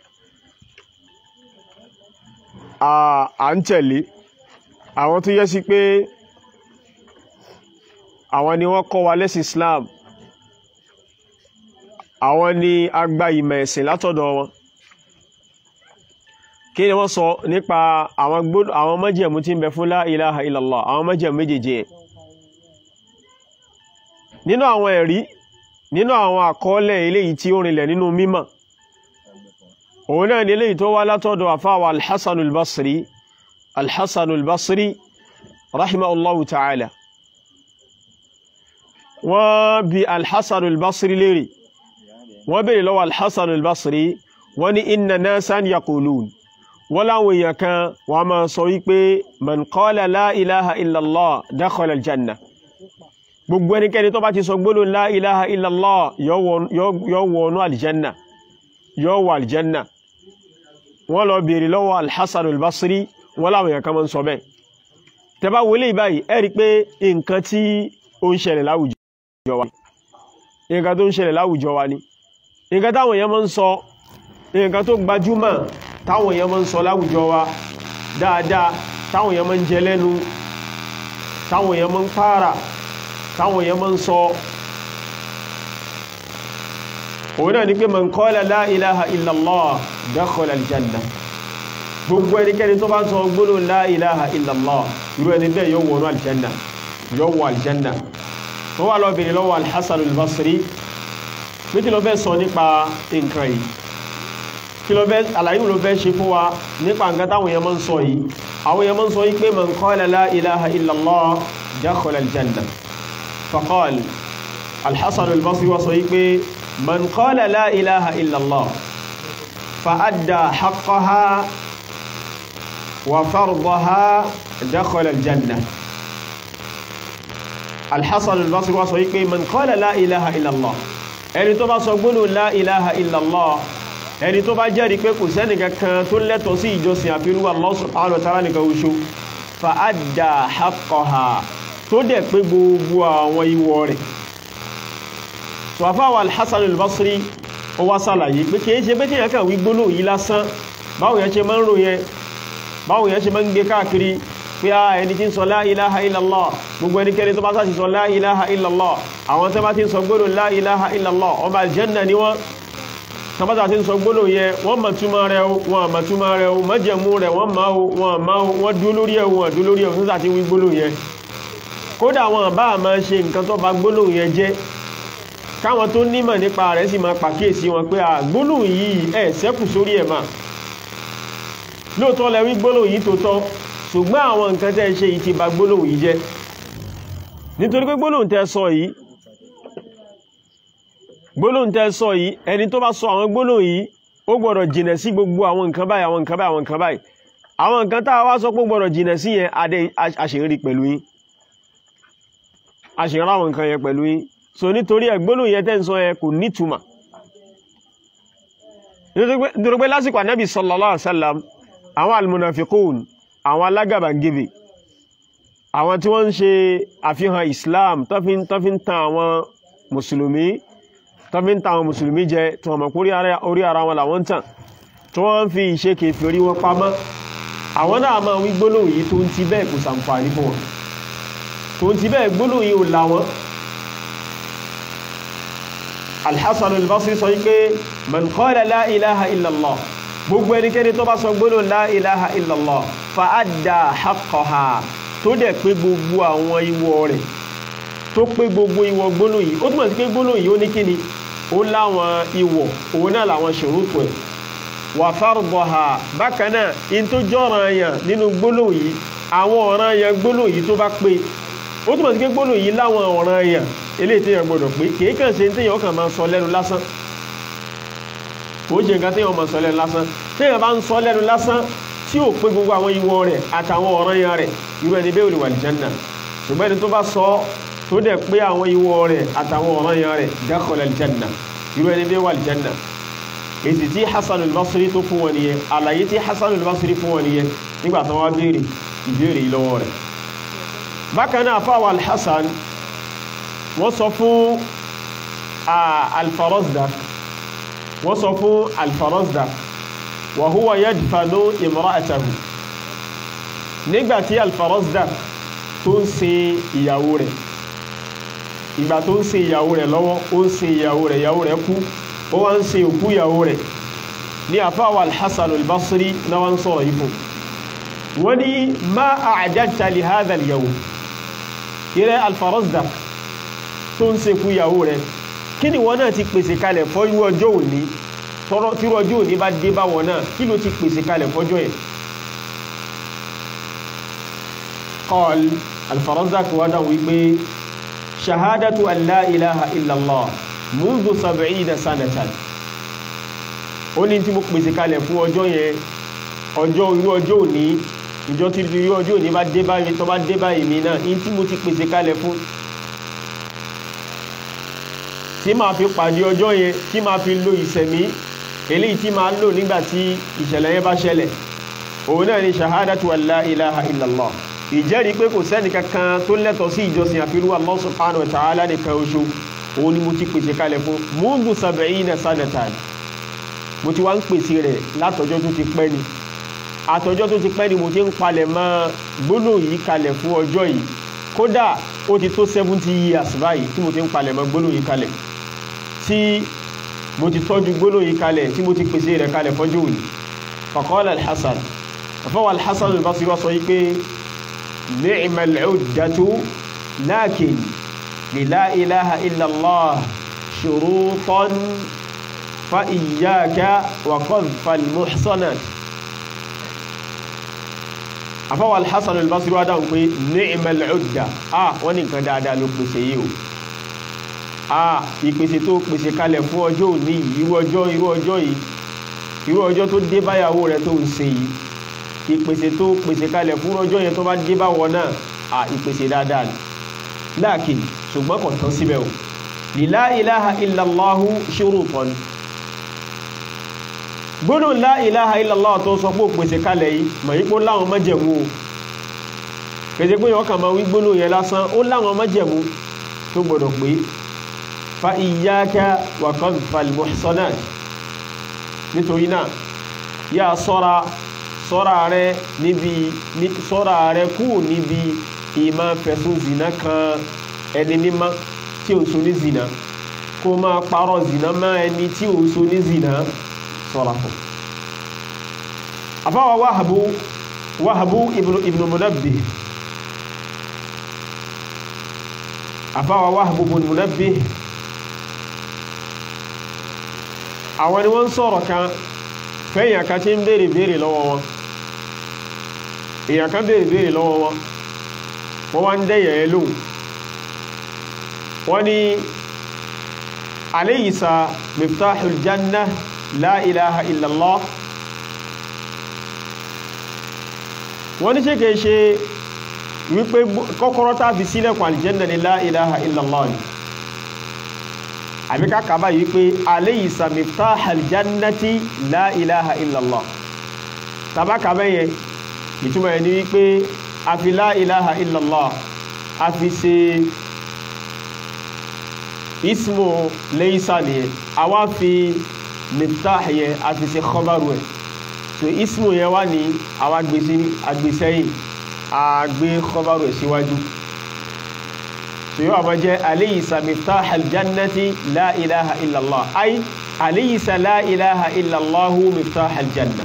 à ń tẹ̀lé àwọn tó yẹ sí pé àwọn ni wọ́n kọ́ wa lẹ́sìn Islam àwọn ni a gba ìmọ̀ ẹ̀sìn látọ̀dọ̀ wọn kí ni wọ́n sọ nípa àwọn gbọ́dọ̀ àwọn májẹ̀mú tí ń bẹ fún la ilaha illallah àwọn májẹ̀mú méjèèjì ẹ̀ nínú àwọn ẹ̀rí nínú àwọn àkọọ́lẹ̀ eléyìí tí ó rinlẹ̀ nínú mímọ̀ òun náà ni eléyìí tó wá látọ̀dọ̀ àfáwà alhassanul basri alhassanul basri rahimahullahu ta'ala wọ́n bi alhassanul basri lérí wọ́n bèèrè lọ́wọ́ alhassanul basri wọ́n ní inna nasan yaqulun wọ́n láwọn èèyàn kan wọ́n máa sọ wípé man qala la ilaha illallah dakhala aljanna gbogbo ẹnikẹ́ni tó bá ti sọ gbólóhùn la ilaha illallah yóò wọnú aljanna yóò wọ aljanna wọ́n lọ bèèrè lọ́wọ́ alhassan albasri wọ́n láwọn èèyàn kan mọ́ ń sọ bẹ́ẹ̀ tẹbá wọlé ìbáyìí ẹ rí pé nǹkan tí ó ń ṣẹlẹ̀ láwùjọ wa nǹkan tó ń ṣẹlẹ̀ láwùjọ wa ni nǹkan táwọn èèyàn mọ́ ń sọ nǹkan tó gbajúmọ̀ táwọn èèyàn mọ́ ń sọ láwùjọ wa dáadáa táwọn èèyàn mọ́ ń jẹ lẹ́nu táwọn èèyàn mọ́ ń pààrà táwọn èèyàn máa ń sọ òun náà ni pé man qala la ilaha illallah dakhala aljanna gbogbo ẹnikẹ́ni tó bá ń sọ gbólóhùn la ilaha illallah irú ẹni bẹ́ẹ̀ yóò wọnú aljanna yóò wọ aljanna tó wà lọ́bìnrin lọ́wọ́ alhassan albasri pé kí ló fẹ́ sọ nípa nǹkan yìí kí ló fẹ́ àlàyé ló fẹ́ ṣe fún wa nípa nǹkan táwọn èèyàn máa ń sọ yìí àwọn èèyàn máa ń sọ yìí pé man qala la ilaha illallah dakhala aljanna فقال الحسن البصري وصيبه من قال لا إله إلا الله فأدى حقها وفرضها دخل الجنة الحسن البصري وصيبه من قال لا إله إلا الله ẹni tó bá sọ gbólóhùn la ilaha illallah ẹni tó bá jẹ́rìí pé kò sẹ́ni kankan tó lẹ́tọ̀ọ́ sí ìjọsìn àfihàn Allah subhanahu wa ta'ala nìkan oṣù fa adda haqqaha tó dẹ̀ pé gbogbo àwọn ìwọ̀ rẹ̀ tó àfáwà alhassan al-basri ó wá sàlàyé pé kìí ṣe pé kíyàn kàn wí gbólóhùn yìí lásán báwo yẹn ṣe máa ń rò yẹn báwo yẹn ṣe máa ń gbé káàkiri pé a ẹni tí ń sọ la ilaha illallah gbogbo ẹnikẹ́ni tó bá sáà ti sọ la ilaha illallah àwọn tó bá ti ń sọ gbólóhùn la ilaha illallah ọmọ aljanna ni wọ́n tọ́bátà tí ń sọ gbólóhùn yẹ wọ́n mọ̀ túmọ̀ rẹ̀ o wọ́n mọ̀ túmọ̀ rẹ̀ o májẹ̀mú rẹ̀ wọ́n mọ̀ o wọ́n mọ̀ o wọ́n dúró lórí ẹ̀ wọ́n dúró lórí ẹ̀ fún sàtí wí gbólóhùn yẹ kódà wọn bá máa ṣe nǹkan tó bá gbólóhùn yẹ jẹ́ káwọn tó nímọ̀ nípa rẹ̀ sì máa pàkíyèsí wọn pé gbólóhùn yìí ẹ̀ sẹ́kù sórí ẹ̀ máa lóòótọ́ lẹ wí gbólóhùn yìí tó tọ́ ṣùgbọ́n àwọn nǹkan tẹ́ ṣe yìí ti bà gbólóhùn yìí jẹ́ nítorí pé gbólóhùn tẹ́ sọ yìí gbólóhùn tẹ́ sọ yìí ẹni tó bá sọ àwọn gbólóhùn yìí ó gbọ́dọ̀ jìnà sí gbogbo àwọn nǹkan báyìí àwọn nǹkan báyìí àwọn nǹkan báyìí àwọn nǹkan tá a wá sọ pé gbọ́dọ̀ jìnà sí yẹn adé àṣírí pẹ̀lú yín àṣírí àwọn nǹkan yẹn pẹ̀lú yín so nítorí ẹ̀ gbólóhùn yẹn tẹ́ ń sọ yẹn kò nítumọ̀ nítorí pé lásìkò ànábì sallallahu alaihi wasallam àwọn almunafikun àwọn alágàbàgebè àwọn tí wọ́n ń ṣe àfihàn islam tó fi ń tan àwọn mùsùlùmí tó fi ń tan àwọn mùsùlùmí jẹ tí wọ́n mọ̀ pé orí ara wọn làwọn ń tàn tí wọ́n ń fi ìṣe kèfèrí wọn pamọ́ àwọn náà máa wí gbólóhùn yìí tó ń ti bẹ́ẹ̀ kò sàǹfààní fún wọn tó ń ti bẹ́ẹ̀ gbólóhùn yìí ò là wọn alhassan al-basri sọ wípé man qala la ilaha illallah gbogbo ẹnikẹ́ni tó bá sọ gbólóhùn la ilaha illallah fa adda haqqaha tó dẹ̀ pé gbogbo àwọn ìwọ rẹ̀ tó pé gbogbo ìwọ gbólóhùn yìí ó túnmọ̀ sí pé gbólóhùn yìí ó ní kíni ó láwọn ìwọ òun náà làwọn ṣòrótò ẹ̀ wà fardaha bákan náà in tó jọ́ràn yàn nínú gbólóhùn yìí àwọn ọ̀ràn yàn gbólóhùn yìí tó bá pé ó túnmọ̀ sí pé gbólóhùn yìí láwọn ọ̀ràn yàn eléyìí téèyàn gbọdọ̀ pé kìí kàn ṣe téèyàn kàn máa sọ lẹ́nu lásán kò ṣe nǹkan téèyàn máa sọ lẹ́nu lásán téèyàn bá ń sọ lẹ́nu lásán tí ò pé gbogbo àwọn ìwọ rẹ̀ àtàwọn ọ̀ràn yàn rẹ̀ irú ẹni bẹ́ẹ̀ ò lè wà àlìjánnà ṣùgbọ́n ẹni tó bá sọ tó dẹ̀ pé àwọn ìwọ rẹ̀ àtàwọn ọ̀ràn yàn rẹ̀ dakhala àlìjánnà irú ẹni bẹ́ẹ̀ wà àlìjánnà èsì tí Hasan al-Basri tó fún wọn nìyẹn àlàyé tí Hasan al-Basri fún wọn nìyẹn nígbà tí wọ́n béèrè ìbéèrè yìí lọ́wọ́ rẹ̀ bákan náà fáwọn al-Hasan wọ́n sọ fún al-Farazdak wọ́n sọ fún al-Farazdak wa huwa yadfanu imra'atahu nígbàtí al-Farazdak tó ń sin ìyàwó rẹ̀ ìgbà tó ń sin ìyàwó rẹ̀ lọ́wọ́ ó ń sin ìyàwó rẹ̀ ìyàwó rẹ̀ kú ó wá ń sin òkú ìyàwó rẹ̀ ní àfáwà al-Hasan al-Basri na wọ́n sọ̀rọ̀ yìí fún wọ́n ní ma a'dadta li hadha al-yawm ìrẹ́ al-Farazdak tó ń sekú ìyàwó rẹ̀ kí ni wọ́n náà ti pèsè kalẹ̀ fọ́jú ọjọ́ òní tọrọ tí ọjọ́ òní bá dé bá wọn náà kí ló ti pèsè kalẹ̀ fọ́jọ́ yẹn qal al-Farazdak wá dáhùn wípé shahadatu an la ilaha illallah mundu sab'ina sanatan ó ní tí mo pèsè kalẹ̀ fún ọjọ́ yẹn ọjọ́ irú ọjọ́ òní ìjọ tí irú ọjọ́ òní bá dé báyìí tó bá dé báyìí mi náà ní tí mo ti pèsè kalẹ̀ fún tí máa fi pàdé ọjọ́ yẹn tí máa fi lo ìsẹ̀mí eléyìí tí máa lò nígbà tí ìṣẹ̀lẹ̀ yẹn bá ṣẹlẹ̀ òun náà ni shahadatu an la ilaha illallah ìjẹ́rìí pé kò sẹ́ni kankan tó lẹ́tọ̀ọ́ sí ìjọsìn àfirú Allah subhanahu wa ta'ala nìkan oṣù òun ni mo ti pèsè kalẹ̀ fún mundu sab'ina sanatan mo ti wá ń pèsè rẹ̀ látọjọ́ tó ti pẹ́ ni àtọjọ́ tó ti pẹ́ ni mo ti ń palẹ̀ mọ́ gbólóhùn yìí kalẹ̀ fún ọjọ́ yìí kódà ó ti tó seventy years báyìí tí mo ti ń palẹ̀ mọ́ gbólóhùn yìí kalẹ̀ tí mo ti tọ́jú gbólóhùn yìí kalẹ̀ tí mo ti pèsè rẹ̀ kalẹ̀ fọ́jọ́ òní faqala al-Hasan àfọwọ́ al-Hasan al-Basri wá sọ yìí pé ni'mal 'uddatu lakin li la ilaha illallah shurutan fa iyyaka wa qadhfa al-muhsanat àfọwọ́ al-Hasan al-Basri wá dáhùn pé ni'mal 'udda ah wọ́n ní nǹkan dáadáa ló pèsè yìí o ah ìpèsè tó pèsè kalẹ̀ fún ọjọ́ òní yìí irú ọjọ́ irú ọjọ́ yìí irú ọjọ́ tó dé báyàwó rẹ̀ tó ń ṣe yìí ìpèsè tó pèsè kalẹ̀ fún ọjọ́ yẹn tó bá dé bá wọn náà ah ìpèsè dáadáa ni láàkì ṣùgbọ́n kò tán síbẹ̀ o li la ilaha illallahu shurutan gbọ́dọ̀ la ilaha illallah tó sọ pé pèsè kalẹ̀ yìí mọ̀ yí pé ó láwọn májẹ̀mú o kèsè pé ọkàn máa wí gbólóhùn yẹn lásán ó láwọn májẹ̀mú tó gbọ́dọ̀ pé fa iyyaka wa qadhfal muhsanat nítorí náà yá sọ́ra sọ́ra rẹ níbi sọ́ra rẹ kúrò níbi ìmá fẹ̀sùn zina kan ẹni mímọ́ tí ó so ní zina kó máa parọ́ zina mọ́ ẹni tí ó so ní zina sọ́ra fún àfáwà wáhàbú wáhàbú ibnu munabbih àfáwà wáhàbú ibnu munabbih àwọn ni wọ́n sọ̀rọ̀ kan fẹ́yìn kan tí ń béèrè béèrè lọ́wọ́ wọn èyàn kan béèrè béèrè lọ́wọ́ wọn wọ́n wá ń dẹ́yẹ̀ ẹ lóhùn wọ́n ní alaysa miftahul janna la ilaha illallah wọ́n ní ṣe kìí ṣe wípé kọ́kọ́rọ́ tá fi sílẹ̀kùn aljanna ni la ilaha illallah ni àbí ká kàbá yìí pé alaysa miftahal jannati la ilaha illallah tàbá kàbá yẹn ìtumọ̀ ẹni wípé a fi la ilaha illallah a fi ṣe ismu laysa nìyẹn a wá fi miftah yẹn a fi ṣe khabaru ẹ̀ so ismu yẹn wá ní àwọn agbèsí agbèsẹ́yìn àgbé khabaru ẹ̀ síwájú so yóò àmọ́ jẹ́ alaysa miftahal jannati la ilaha illallah ay alaysa la ilaha illallahu miftahal janna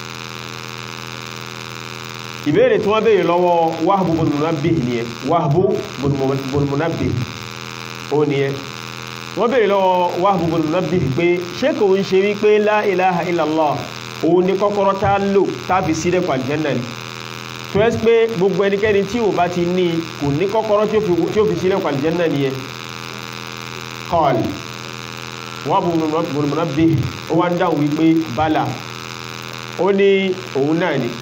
ìbéèrè tí wọ́n béèrè lọ́wọ́ wahbu bin munabbih nìyẹn wahbu bin munabbih ó nìyẹn wọ́n béèrè lọ́wọ́ wahbu bin munabbih pé ṣé kò ń ṣe wípé la ilaha illallah òun ni kọ́kọ́rọ́ tá lò táfi sílẹ̀ pàlìjẹ́nà ni tó ẹ́ pé gbogbo ẹnikẹ́ni tí ò bá ti ní kò ní kọ́kọ́rọ́ tí ó fi sílẹ̀ pàlìjẹ́nà nìyẹn kọ́ọ̀lì wahbu bin munabbih ó wá ń dáhùn wípé bala ó ní òun náà ni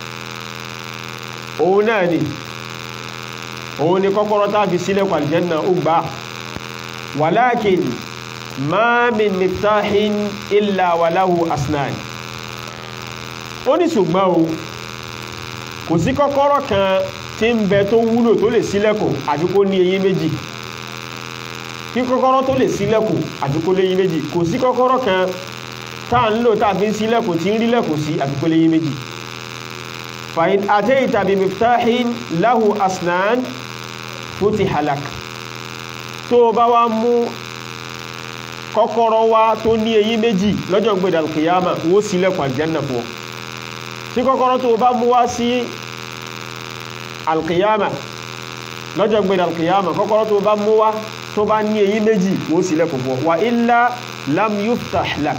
òun náà ni òun ni kọ́kọ́rọ́ tá fi sílẹ̀ pàlìjẹ́nà ó gbá walakin ma min miftahin illa walahu asnan ó ní ṣùgbọ́n o kò sí kọ́kọ́rọ́ kan tí ń bẹ tó wúlò tó lè ṣílẹ̀kùn àfi kó ní eyín méjì kí kọ́kọ́rọ́ tó lè ṣílẹ̀kùn àfi kó léyín méjì kò sí kọ́kọ́rọ́ kan tá à ń lò tá a fi ń ṣílẹ̀kùn tí ń rílẹ̀kùn sí àfi kó léyín méjì fàyín àtẹ́yìntà bí miftahin lahu asnan futiha lak tó bá wá mú kọ́kọ́rọ́ wá tó ní eyín méjì lọ́jọ́ gbẹ̀dà kìyàmà wó sílẹ̀kùn àjẹ́nà fún ọ tí kọ́kọ́rọ́ tó bá mú wá sí alkìyàmà lọ́jọ́ gbẹ̀dà alkìyàmà kọ́kọ́rọ́ tó bá mú wá tó bá ní eyín méjì wó sílẹ̀kùn fún ọ wà illa lam yuftah lak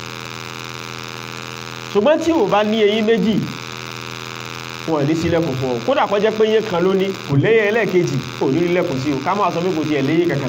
ṣùgbọ́n tí ò bá ní eyín méjì wọn ní sílẹ̀kùn fún ọ kódà kó jẹ́ pé yé kan lóní kò léyìn ẹlẹ́ẹ̀kejì ò ní lílẹ̀kùn sí o ká máa sọ pé kò tiẹ̀ léyìn kankan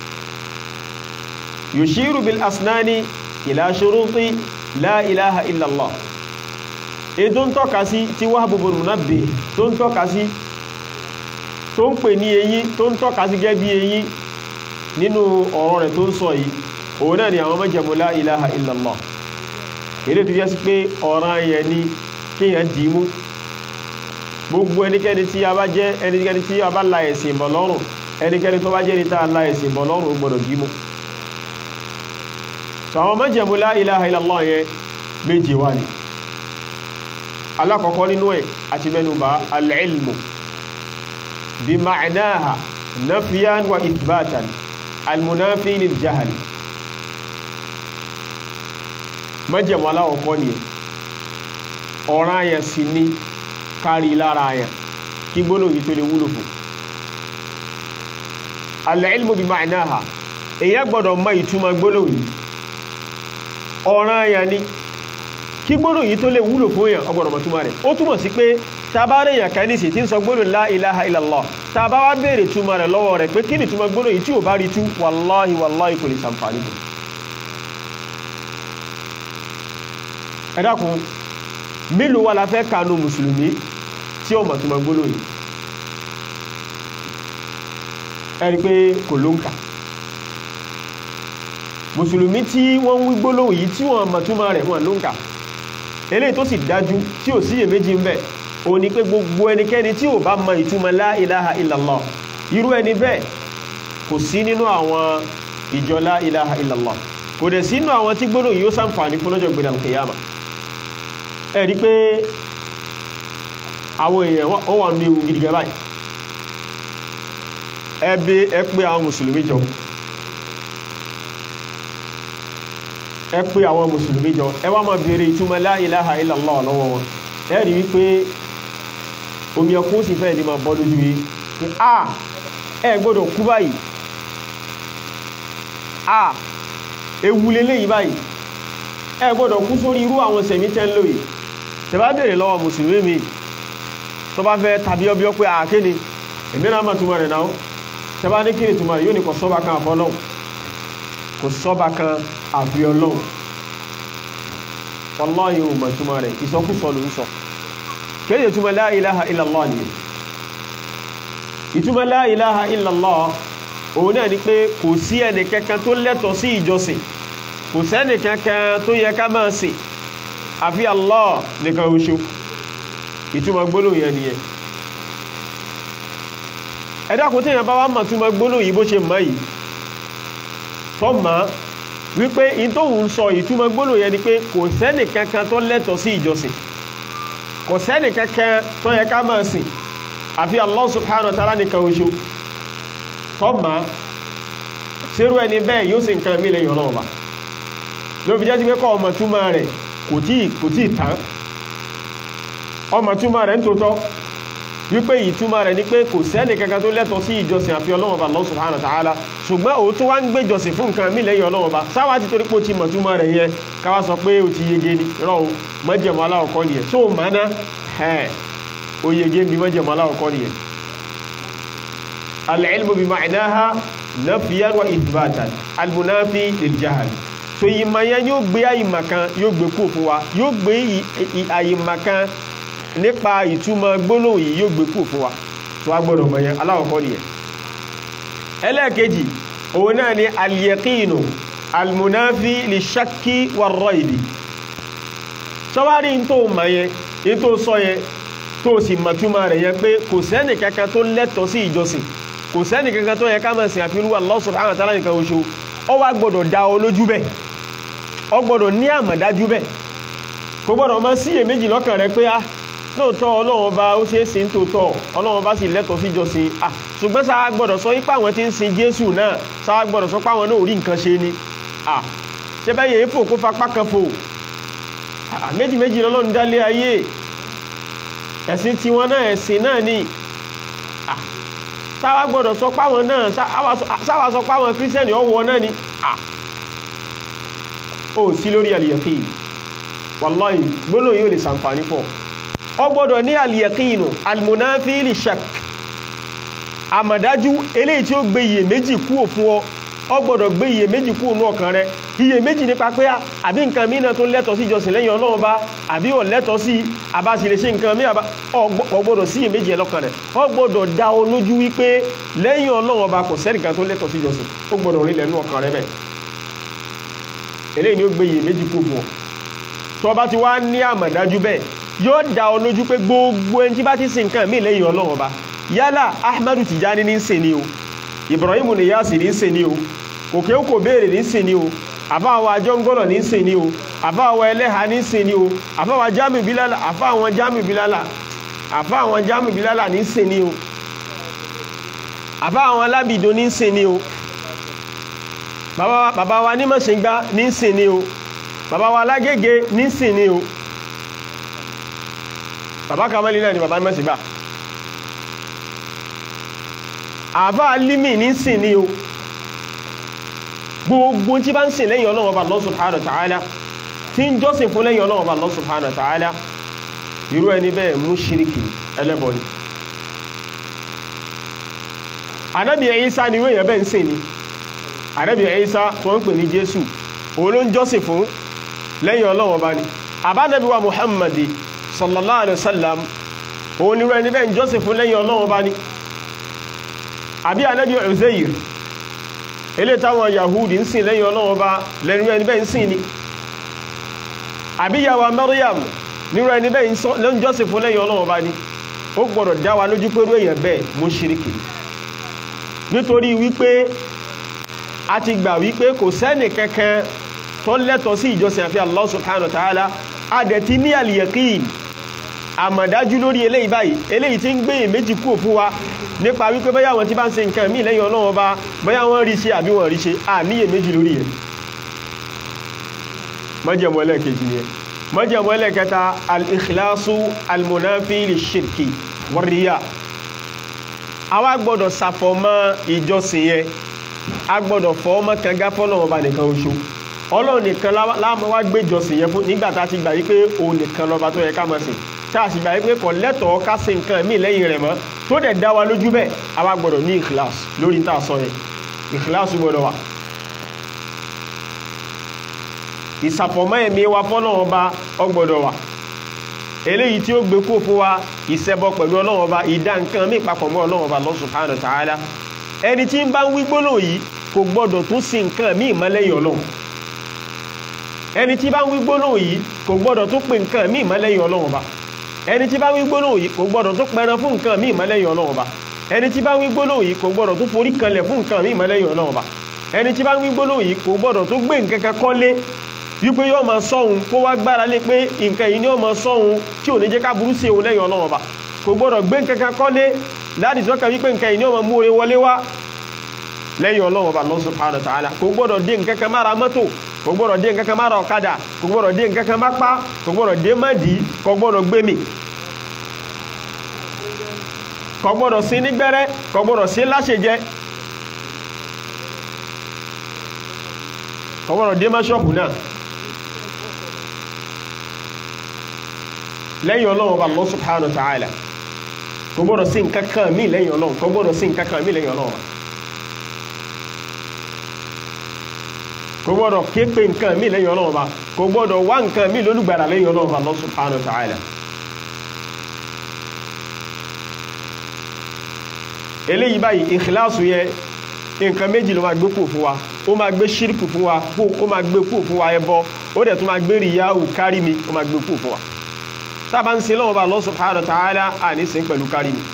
yushiru bil asnani ila shuruti la ilaha illallah èyí tó ń tọ́ka sí tí Wahb bin Munabbih tó ń tọ́ka sí tó ń pè ní eyín tó ń tọ́ka sí gẹ́ bí eyín nínú ọ̀rọ̀ rẹ̀ tó ń sọ yìí òun náà ni àwọn májẹ̀mú la ilaha illallah èdè tó jẹ́ sí pé ọ̀ràn yẹn ni kéèyàn dì í mú gbogbo ẹnikẹ́ni tí a bá jẹ́ ẹnikẹ́ni tí a bá la ẹ̀sìn bọ̀ lọ́rùn ẹnikẹ́ni tó bá jẹ́ ní tá a la ẹ̀sìn bọ̀ lọ́rùn gbọ́dọ̀ dì í mú àwọn májẹ̀mú la ilaha illallah yẹn méje wà ní alákọ̀ọ́kọ́ nínú ẹ̀ àti mẹ́nubà al-ilmu bí ma'naha nafiyan wa ithbatan al-munafi lil jahl májẹ̀mú alákọ̀ọ́kọ́ ni ọ̀ràn yẹn sì ní kárí lára yẹn kí gbónà yìí tó lè wúlò fún al-ilmu bí ma'naha èyàn gbọ́dọ̀ mọ̀ ìtumọ̀ gbónà yìí ọ̀ràn yẹn ni kí gbónà yìí tó lè wúlò fún èèyàn ọgbọ̀nà mọ̀túnmà rẹ̀ ó túmọ̀ sí pé tàbárẹ̀ èèyàn kan nísì tí ń sọ gbónà la ilaha illallah tàbá wá bèèrè túmọ̀ rẹ̀ lọ́wọ́ rẹ̀ pé kí ni túmọ̀ gbónà yìí tí ò bá rí tú wàláhì wàláhì kò lè sàǹfààní fún ẹ dákun mélòó wà la fẹ́ kanu mùsùlùmí tí ó mọ̀ túmọ̀ gbónà yìí ẹ rí pé kò ló ń kà mùsùlùmí tí wọ́n ń wí gbólóhùn yìí tí wọ́n mọ̀ túmọ̀ rẹ̀ wọ́n ló ń kà eléyìí tó sì dájú tí ò síyè méjì ń bẹ ó ní pé gbogbo ẹnikẹ́ni tí ò bá mọ ìtumọ̀ la ilaha illallah irú ẹni bẹ́ẹ̀ kò sí nínú àwọn ìjọ la ilaha illallah kò dẹ̀ sínú àwọn tí gbólóhùn yìí ó sàǹfààní fún lọ́jọ́ gbẹ̀dẹ̀ alkiyama ẹ rí pé àwọn èèyàn wọ́n wà ní ewu gidi gan báyìí ẹ bí ẹ pé àwọn mùsùlùmí jọ ẹ pé àwọn mùsùlùmí jọ ẹ wá máa béèrè ìtumọ̀ la ilaha illallah lọ́wọ́ wọn ẹ rí wípé omi ẹkún sì fẹ́ẹ̀ ní máa bọ́ lójú yìí pé a ẹ gbọ́dọ̀ kú báyìí a ewu leléyìí báyìí ẹ gbọ́dọ̀ kú sórí irú àwọn sẹ̀mí tẹ́ ń lò yìí tẹ́ bá béèrè lọ́wọ́ mùsùlùmí mi tó bá fẹ́ tàbí ọbí ọ pé àkéde èmi náà máa túmọ̀ rẹ̀ náà tẹ́ bá ní kí ni túmọ̀ rẹ̀ yóò ní kò sọ́ba kan àfọ́ náà kò sọ́ba kan àfi ọlọ́run wallahi ò mọ̀ túmọ̀ rẹ̀ ìsọkúsọ ló ń sọ kéde túmọ̀ la ilaha illallah ni ìtumọ̀ la ilaha illallah òun náà ni pé kò sí ẹni kankan tó lẹ́tọ̀ọ́ sí ìjọsìn kò sẹ́ni kankan tó yẹ ká máa sìn àfi Allah nìkan oṣù ìtumọ̀ gbólóhùn yẹn nìyẹn ẹ dákun tí èèyàn bá wá mọ̀ túmọ̀ gbólóhùn yìí bó ṣe mọ̀ yìí tó mọ̀ wípé in tó ń sọ ìtumọ̀ gbólóhùn yẹn ni pé kò sẹ́ni kankan tó lẹ́tọ̀ọ́ sí ìjọsìn kò sẹ́ni kankan tó yẹ ká máa sìn àfi Allah subhanahu wa ta'ala nìkan oṣù tó mọ̀ sírú ẹni bẹ́ẹ̀ yóò sì nǹkan mí lẹ́yìn ọlọ́run bá ló fi jẹ́ sí pé kọ́ ọmọ túmọ̀ rẹ̀ kò tí kò tí tán ọmọ túmọ̀ rẹ̀ ń tòótọ́ wípé ìtumọ̀ rẹ̀ ni pé kò sẹ́ni kankan tó lẹ́tọ̀ọ́ sí ìjọsìn àfi ọlọ́run bá Allah subhanahu wa ta'ala ṣùgbọ́n òun tó wá ń gbé ìjọsìn fún nǹkan mí lẹ́yìn ọlọ́run bá sáwá ti torí pé ó ti mọ̀ túmọ̀ rẹ̀ yẹn káwá sọ pé ó ti yege ni rọ o mọ́jẹ̀mọ́ aláwọ̀kọ́ nìyẹn tó o máa ná ẹ̀ ó yege bí mọ́jẹ̀mọ́ aláwọ̀kọ́ nìyẹn. al-ilmu bi ma'naha nafiyan wa ithbatan al-munafi lil-jahl so ìmọ̀ yẹn yóò gbé àyìmọ̀ kan yóò gbé kú fún wa yóò gbé àyìmọ̀ kan nípa ìtumọ̀ gbólóhùn yìí yóò gbé kú fún wa tó wá gbọ́dọ̀ mọ̀ yẹn aláwọ̀kọ́ nìyẹn ẹlẹ́ẹ̀kejì òun náà ni al-yaqinu al-munafi li-shakki war-raybi sọ́wárí tó mọ̀ yẹn ní tó sọ yẹn tó sì mọ̀túmọ̀ rẹ̀ yẹn pé kò sẹ́nì kankan tó lẹ́tọ̀ọ́ sí ìjọsìn kò sẹ́nì kankan tó yẹ ká máa sìn àfihàn Allah subhanahu wa ta'ala nìkan oṣù ọ wá gbọ́dọ̀ dá ọ lójú bẹ́ẹ̀ ọ gbọ́dọ̀ ní àmọ̀dájú bẹ́ẹ̀ kò gbọ́dọ̀ máa síyèméjì lọ́kàn rẹ pé ah lóòótọ́ ọlọ́run ọba ó ṣeé sin tòótọ́ ọlọ́run ọba sì lẹ́tọ̀ọ́ sí ìjọsìn ah ṣùgbọ́n sáà gbọ́dọ̀ sọ ipá àwọn tí ń sin jésù náà sáà gbọ́dọ̀ sọ pé àwọn náà ò rí nǹkan ṣe ni ah ṣé bẹ́ẹ̀ yẹn fò kó fapá kan fò ah méjì méjì lọ́lọ́run dálé ayé ẹ̀sìn tiwọn náà ẹ̀sìn náà ni ah sáà gbọ́dọ̀ sọ pé àwọn náà sáà sọ pé àwọn kírísítẹ́nì ọ̀wọ́ náà ni ah ó sí lórí àlìyàkí wàláhì gbólóhùn yóò lè ṣàǹfààní pọ̀ ọ gbọ́dọ̀ ní àlìyàkínù almunafili shak àmàdájú eléyìí tí ó gbé iye méjì kúrò fún ọ ọ gbọ́dọ̀ gbé iye méjì kúrò ní ọkàn rẹ iye méjì nípa pé àbí nǹkan mìíràn tó lẹ́tọ̀ọ́ sí ìjọsìn lẹ́yìn ọlọ́run bá àbí ò lẹ́tọ̀ọ́ sí àbáṣe lè ṣe nǹkan mìíràn ọ gbọ́dọ̀ sí iye méjì ẹlọ́kàn rẹ ọ gbọ́dọ̀ dá ọ lójú wípé lẹ́yìn ọlọ́run bá kò sẹ́nìkan tó lẹ́tọ̀ọ́ sí ìjọsìn ó gbọ́dọ̀ rí lẹ́nu ọkàn rẹ bẹ́ẹ̀ eléyìí ni ó gbé iye méjì kúrò fún ọ tó bá ti wá ní àmàdájú bẹ́ẹ̀ yóò dá ọ lójú pé gbogbo ẹni tí bá ti sin nǹkan míì lẹ́yìn ọlọ́run ọba yálà ahmadu tijani ní ń sìn ní o ibrahim niyasi ní ń sìn ní o òkè òkò béèrè ní ń sìn ní o àfáwọn ajọ́ngọ́lọ̀ ní ń sìn ní o àfáwọn ẹlẹ́ha ní ń sìn ní o àfáwọn jami bilala àfáwọn jami bilala àfáwọn jami bilala ní ń sìn ní o àfáwọn alábìdó ní ń sìn ní o bàbá wa ní mọ̀sìngbá ní ń sìn ní o bàbá wa alágége ní ń sìn ní o bàbá kamali náà ni bàbá mẹ́sì gbà àbá alimi ní sìn ní o gbogbo tí bá ń sìn lẹ́yìn Ọlọ́run Ọba Allah subhanahu wa ta'ala tí ń jọ́sìn fún lẹ́yìn Ọlọ́run Ọba Allah subhanahu wa ta'ala irú ẹni bẹ́ẹ̀ mushriki ẹlẹ́bọ ni Ànábì Ìsá ni wéyàn bẹ́ẹ̀ ń sìn ni Ànábì Ìsá tó ń pè ní Jésù òun ló ń jọ́sìn fún lẹ́yìn Ọlọ́run Ọba ni àbá Nábì wa Muhammadi sallallahu alaihi wasallam òun ni rẹ̀ níbẹ̀ jọ́sìn fún lẹ́yìn ọlọ́run bá ní àbí anábí Uzair ilé táwọn yahudi ń sìn lẹ́yìn ọlọ́run bá lẹ́nu rẹ̀ níbẹ̀ ń sìn ni àbí yàwó Maryam ní rẹ̀ níbẹ̀ jọ́sìn fún lẹ́yìn ọlọ́run bá ní ó gbọ́dọ̀ dá wa lójú pé èèyàn bẹ́ẹ̀ mushriki nítorí wípé a ti gbà wípé kò sẹ́nì kankan tó lẹ́tọ̀ọ́ sí ìjọsìn àfi Allah subhanahu wa ta'ala a dẹ̀ ti ní al-yaqin àmọ̀dájú lórí eléyìí báyìí eléyìí tí ń gbé méjì kúrò fún wa nípa wípé bóyá wọn tí bá ń ṣe nǹkan míì lẹ́yìn ọlọ́wọ́ bá bóyá wọ́n rí ṣe àbí wọ́n rí ṣe à níyè méjì lórí ẹ̀ májẹ̀mú ẹlẹ́ẹ̀kejì ni ẹ̀ májẹ̀mú ẹlẹ́ẹ̀kẹta al-ikhlasu al-munafi lish-shirki war-riya àwa gbọ́dọ̀ ṣàfọ̀mọ́ ìjọsìn yẹn a gbọ́dọ̀ fọ́ ọmọ kan gá fọ́lọ́wọ́ bá nìkan oṣù ọlọ́run nìkan láàmú wá gbé ìjọsìn yẹn fún nígbà tá a ti gbà yí pé òun nìkan lọ́ba tó yẹ ká máa sìn tá a sì gbà yí pé kò lẹ́tọ̀ọ́ ká ṣe nǹkan míì lẹ́yìn rẹ̀ mọ́ tó dẹ̀ dá wa lójú bẹ́ẹ̀ àwa gbọ́dọ̀ ní ìkìláàs lórí tá a sọ yẹn ìkìláàs gbọ́dọ̀ wà. ìsàfọ̀mọ́ ẹ̀mí wa fọ́lọ́wọ́ bá ọ gbọ́dọ̀ wà eléyìí tí ó gbé kó fún wa ìṣẹbọ pẹ̀lú ọlọ́run ọba ìdá nǹkan mí papọ̀ mọ́ ọlọ́run ọba Allah subhanahu wa ta'ala ẹni tí ń bá ń wí gbólóhùn yìí kò gbọ́dọ̀ tún sí nǹkan míì mọ́ lẹ́yìn ọlọ́run ẹni tí bá ń wí gbólóhùn yìí kò gbọ́dọ̀ tún pè nǹkan míì mọ́ lẹ́yìn ọlọ́run ọba ẹni tí bá ń wí gbólóhùn yìí kò gbọ́dọ̀ tún pẹran fún nǹkan míì mọ́ lẹ́yìn ọlọ́run ọba ẹni tí bá ń wí gbólóhùn yìí kò gbọ́dọ̀ tún forí kanlẹ̀ fún nǹkan míì mọ́ lẹ́yìn ọlọ́run ọba ẹni tí bá ń wí gbólóhùn yìí kò gbọ́dọ̀ tún gbé nǹkan kan kọ́lé wípé yóò máa sọ́hun kó wá gbára lé pé nǹkan yìí ni yóò máa sọ́hun tí ò ní jẹ́ ká burú sí òun lẹ́yìn ọlọ́run ọba kò gbọ́dọ̀ gbé nǹkan kan kọ́lé láti tọ́ka wípé nǹkan yìí ni yóò máa mú oore wọlé wá lẹ́yìn ọlọ́run ọba Allah subhanahu wa ta'ala kò gbọ́dọ̀ dé nǹkan kan mára mọ́tò kò gbọ́dọ̀ dé nǹkan kan mára ọ̀kadà kò gbọ́dọ̀ dé nǹkan kan má pa kò gbọ́dọ̀ dé má dì í kò gbọ́dọ̀ gbé mi kò gbọ́dọ̀ sí nígbẹ́rẹ́ kò gbọ́dọ̀ sí láṣẹjẹ kò gbọ́dọ̀ dé má ṣọ́ọ̀bù náà lẹ́yìn ọlọ́run ọba Allah subhanahu wa ta'ala kò gbọ́dọ̀ sí nǹkan kan mí lẹ́yìn ọlọ́run kò gbọ́dọ̀ sí nǹkan kan mí lẹ́yìn ọlọ́run ọba kò gbọ́dọ̀ ké pé nǹkan mí lẹ́yìn ọlọ́run ọba kò gbọ́dọ̀ wá nǹkan mí lólùgbàdà lẹ́yìn ọlọ́run ọba Allah subhanahu wa ta'ala eléyìí báyìí ìkìláàsù yẹ nǹkan méjì ló máa gbé kù fún wa ó máa gbé ṣírìkù fún wa ó máa gbé kù fún wa ẹbọ ó dẹ̀ tún máa gbé rìyáwù kárí mi ó máa gbé kù fún wa tábà ń sin lọ́wọ́ bá Allah subhanahu wa ta'ala àní sin pẹ̀lú kárí mi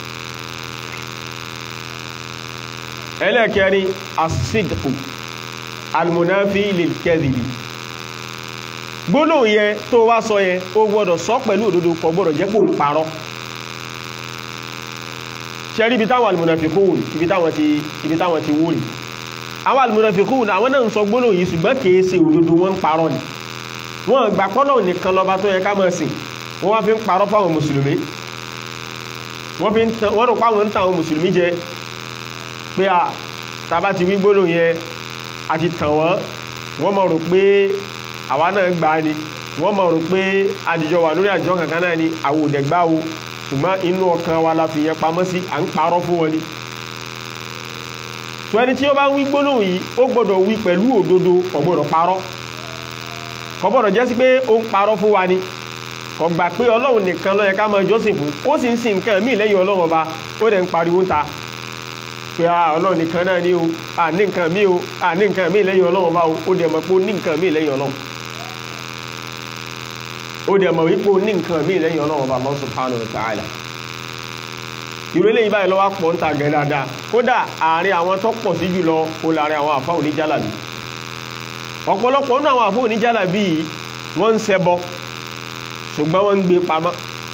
ẹlẹ́kẹrin asídìkù almunafi lilkẹ́dìbì gbólóhùn yẹn tó wá sọ yẹn ó gbọ́dọ̀ sọ pẹ̀lú òdodo kò gbọ́dọ̀ jẹ́ kó parọ́ ṣẹ́rí ibi táwọn almunafikun ibi táwọn ti ibi táwọn ti wúrì àwọn almunafikun àwọn náà ń sọ gbólóhùn yìí ṣùgbọ́n kìí ṣe òdodo wọn ń parọ́ ni wọn gbà pọ́nà nìkan lọ́ba tó yẹ ká máa sìn wọ́n wá fi ń parọ́ fáwọn mùsùlùmí wọ́n rò páwọn ń tàn àwọn mùsùlùmí jẹ pé à tàbá ti wí gbólóhùn yẹn àti tàn wọ́n wọ́n mọ̀ rò pé àwa náà gbà á ni wọ́n mọ̀ rò pé àdìjọ wà lórí àjọ kankan náà ni àwọn òdẹ̀ gbá o ṣùgbọ́n inú ọkàn wa la fi yẹn pamọ́ sí à ń parọ́ fún wọn ni tó ẹni tí ó bá ń wí gbólóhùn yìí ó gbọ́dọ̀ wí pẹ̀lú òdodo kò gbọ́dọ̀ parọ́ kò gbọ́dọ̀ jẹ́ sí pé ó ń parọ́ fún wa ni kò gbà pé ọlọ́run nìkan ló yẹ ká máa jọ́sìn fún ó sì ń sin nǹkan míì lẹ́yìn ọlọ́run ọba ó dẹ̀ ń pariwo ń ta pé ọlọ́run nìkan náà ní o à ní nǹkan míì o à ní nǹkan míì lẹ́yìn ọlọ́run ọba o ó dẹ̀ mọ̀ pé ó ní nǹkan míì lẹ́yìn ọlọ́run ó dẹ̀ mọ̀ wípé ó ní nǹkan míì lẹ́yìn ọlọ́run ọba Allah subhanahu wa ta'ala ìró eléyìí báyìí lọ́wọ́ pọ̀ ń ta gẹ̀ dáadáa kódà àárín àwọn tó pọ̀ sí jùlọ ó láàrin àwọn àfáà oníjálàbí ọ̀pọ̀lọpọ̀ nínú àwọn àfáà oníjálàbí yìí wọ́n ń ṣẹbọ ṣùgbọ́n wọ́n ń gbé pamọ́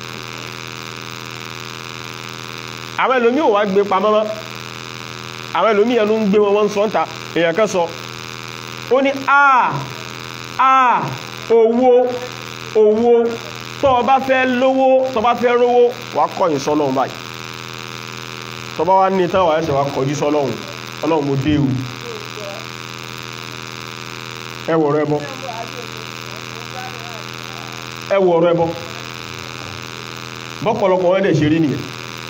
àwọn ẹlòmí ò wá gbé pamọ́ mọ́ àwọn ẹlòmí ẹnu ń gbé wọn wọ́n sọ ń ta èèyàn kan sọ ó ní àà àà owó owó tó o bá fẹ́ lówó tó o bá fẹ́ rówó wà kọ̀yìn sọ́lọ́run báyìí tó bá wá ní tán wà ẹsẹ̀ wà kọjú sọ́lọ́run ọlọ́run mo dé o ẹ wọ̀ ọ̀rọ̀ ẹbọ ẹ wọ̀ ọ̀rọ̀ ẹbọ bọ́pọ̀lọpọ̀ wọ́n dẹ̀ ṣe rí nìyẹn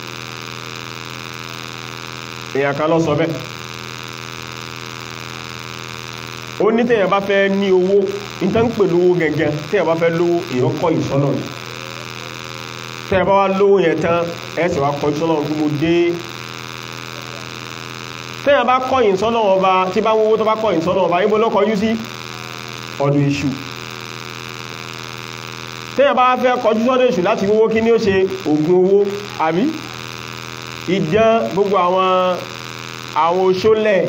èèyàn kan lọ sọ bẹ́ẹ̀ ó ní tẹ́yàn bá fẹ́ ní owó ìtàn pè lówó gẹ̀gẹ̀ tẹ́yàn bá fẹ́ lówó èèyàn kọ́ ìsọ́nà ni tẹ́yàn bá wá lówó yẹn tán ẹ̀sẹ̀ wá kọ́ ìsọ́nà tó mo dé tẹ́yàn bá kọ́ ìsọ́nà ọba tí bá wówó tó bá kọ́ ìsọ́nà ọba ibo lọ́kọ̀ yú sí ọdún iṣu tẹ́yàn bá fẹ́ kọjú sọ́dọ̀ èṣù láti wówó kí ní ó ṣe ògùn owó àbí ìdán gbogbo àwọn àwọn oṣólẹ̀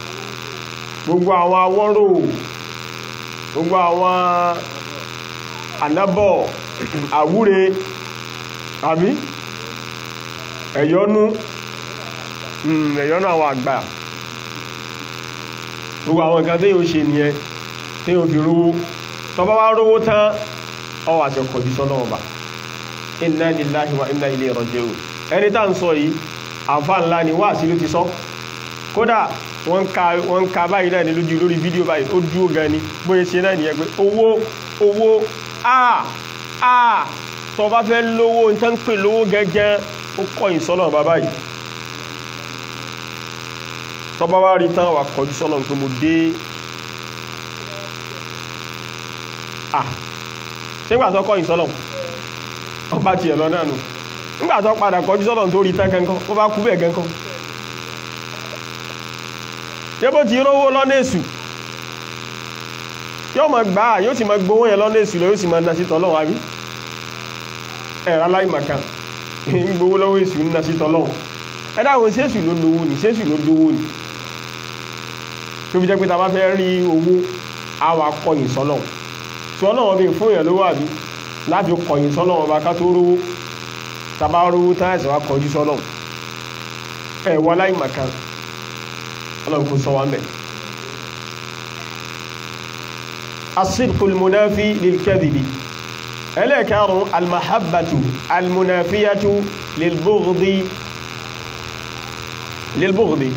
gbogbo àwọn awọ́rò gbogbo àwọn ànábọ̀ àwúre àbí ẹ̀yọ́nú ẹ̀yọ́nú àwọn àgbà gbogbo àwọn nǹkan tí yóò ṣe nìyẹn tí yóò fi rówó tọba wá rówó tán ọwọ́ àti ọkọ̀ jí sọ́nà ọba inna lillahi wa inna ilayhi raji'un ẹni tá ń sọ yìí àǹfà ńlá ni wá sí ló ti sọ kódà wọ́n ń ka báyìí náà ní lójú lórí fídíò báyìí ó dúró gan ni bóyá ṣe náà nìyẹn pé owó owó àà àà tọba fẹ́ lówó ní tán pè lówó gẹ́gẹ́ ó kọ̀yìn sọ́nà bàbá yìí tọba wá rí tán wà kọjú sọ́nà pé mo dé à nígbà tó kọ̀yìn sọ́nà ọba tiẹ̀ lọ náà nù nígbà tó padà kọjú sọ́nà tó rí tán kankan ó bá kú bẹ́ẹ̀ kankan yẹ́bó ti rówó lọ́nà èṣù yóò mọ̀ gbà yóò sì mọ̀ gbówó yẹn lọ́nà èṣù lọ yóò sì mọ̀ nà sí tọ́lọ́wọ́ àbí ẹ̀rọ aláìmọ̀kan ń gbówó lọ́wọ́ èṣù ń nà sí tọ́lọ́wọ́ ẹ̀dá àwọn sẹ́sù ló lówó ní sẹ́sù ló lówó ní tó fi jẹ́ pé ta bá fẹ́ rí owó àwọn akọ̀yìn sọ́lọ̀ tí ọlọ́wọ́ bí fún èèyàn lówó àbí láti kọ̀yìn sọ́lọ̀ ọba ká tó rówó tàbá rówó tán ẹ̀sẹ̀ wá kọjú sọ́lọ̀ ẹ̀ wọ́n aláìmọ̀kan ọlọ́run kò sọ wá mẹ́ asibkul munafi lilkadhibi ẹlẹ́ẹ̀kárùn almahabbatu almunafiyatu lilbughdi lilbughdi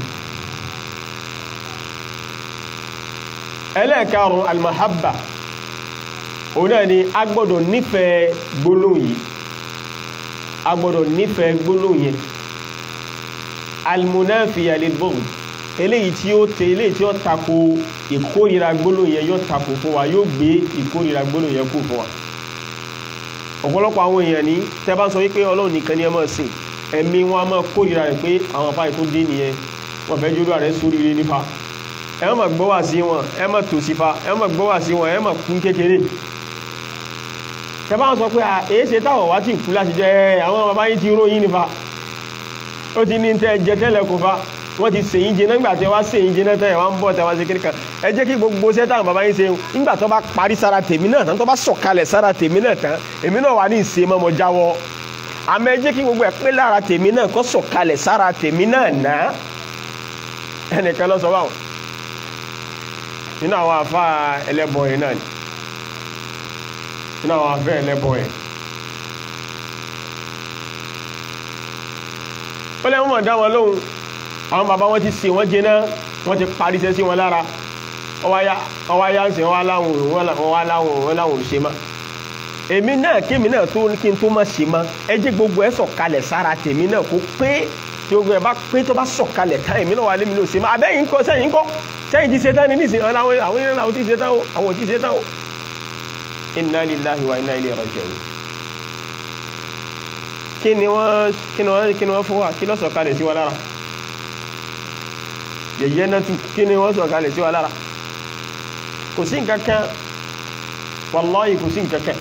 ẹlẹ́ẹ̀kárùn almahabba òun náà ni a gbọ́dọ̀ nífẹ̀ẹ́ gbólóhùn yìí a gbọ́dọ̀ nífẹ̀ẹ́ gbólóhùn yẹn almunafiya lilbughdi eléyìí tí ó tẹ eléyìí tí ó tako ìkórira gbólóhùn yẹn yóò tako fún wa yóò gbé ìkórira gbólóhùn yẹn kú fún wa ọ̀pọ̀lọpọ̀ àwọn èèyàn ní tẹ́ bá ń sọ wípé ọlọ́run nìkan ni ẹ máa sìn ẹ̀mí wọn a máa kórira rẹ̀ pé àwọn afáyì tó dé nìyẹn wọ́n fẹ́ jódó rẹ̀ sóríire nípa ẹ má gbọ́ wá sí wọn ẹ má tò sí fa ẹ má gbọ́ wá sí wọn ẹ má kún kékeré tẹ́ bá ń sọ pé èé ṣe táwọn wá tí kú láti jẹ àwọn bàbá yìí ti róyìn nípa ó ti ní tẹ́ jẹ tẹ́lẹ̀ kó fa wọ́n ti sèyìn jẹ nígbà tí wá sèyìn jẹ náà tẹ́ wá ń bọ̀ tẹ́ wá sí kíríkan ẹ jẹ́ kí gbogbo ṣẹ́ táwọn bàbá yín ṣe nígbà tó bá parí sára tèmi náà tán tó bá sọ̀kalẹ̀ sára tèmi náà tán èmi náà wà ní ìṣe mọ́mọ́ jáwọ́ àmọ́ ẹ jẹ́ kí gbogbo ẹ̀ pé lára tèmi náà kó sọ̀kalẹ̀ sára tèmi náà ná ẹnìkan lọ sọ báwọn nínú àwọn afá ẹlẹ́bọ yẹn náà ni nínú àwọn afẹ́ ẹlẹ́bọ yẹn ó lẹ́wọ́n mọ̀ dá wọn lóhùn àwọn bàbá wọn ti sè wọ́n jẹná wọ́n ti parí iṣẹ́ sí wọn lára ọwá yá ń sè wọ́n láwọn wọ́n láwọn wọ́n láwọn ò ṣe má èmi náà kémi náà tó kí n tó má ṣe má ẹ jẹ́ gbogbo ẹ sọ̀kalẹ̀ sára tèmi náà kó pé tí gbogbo ẹ bá pé tó bá sọ̀kalẹ̀ tán èmi náà wà lémi náà ṣe má abẹ́yìn kọ́ sẹ́yìn kọ́ sẹ́yìn ti ṣe tán ní nísìnyí àwọn àwọn ènìyàn àwọn ti ṣe tán o àwọn ti ṣe tán o inna lillahi wa inna ilayhi raji'un kí ni wọ́n kí ni wọ́n kí ni wọ́n fún wa kí ló sọ̀kalẹ̀ sí wa lára yẹ̀yẹ́ náà tún kí ni wọ́n sọ̀kalẹ̀ sí wa lára kò sí nǹkankan wallahi kò sí nǹkankan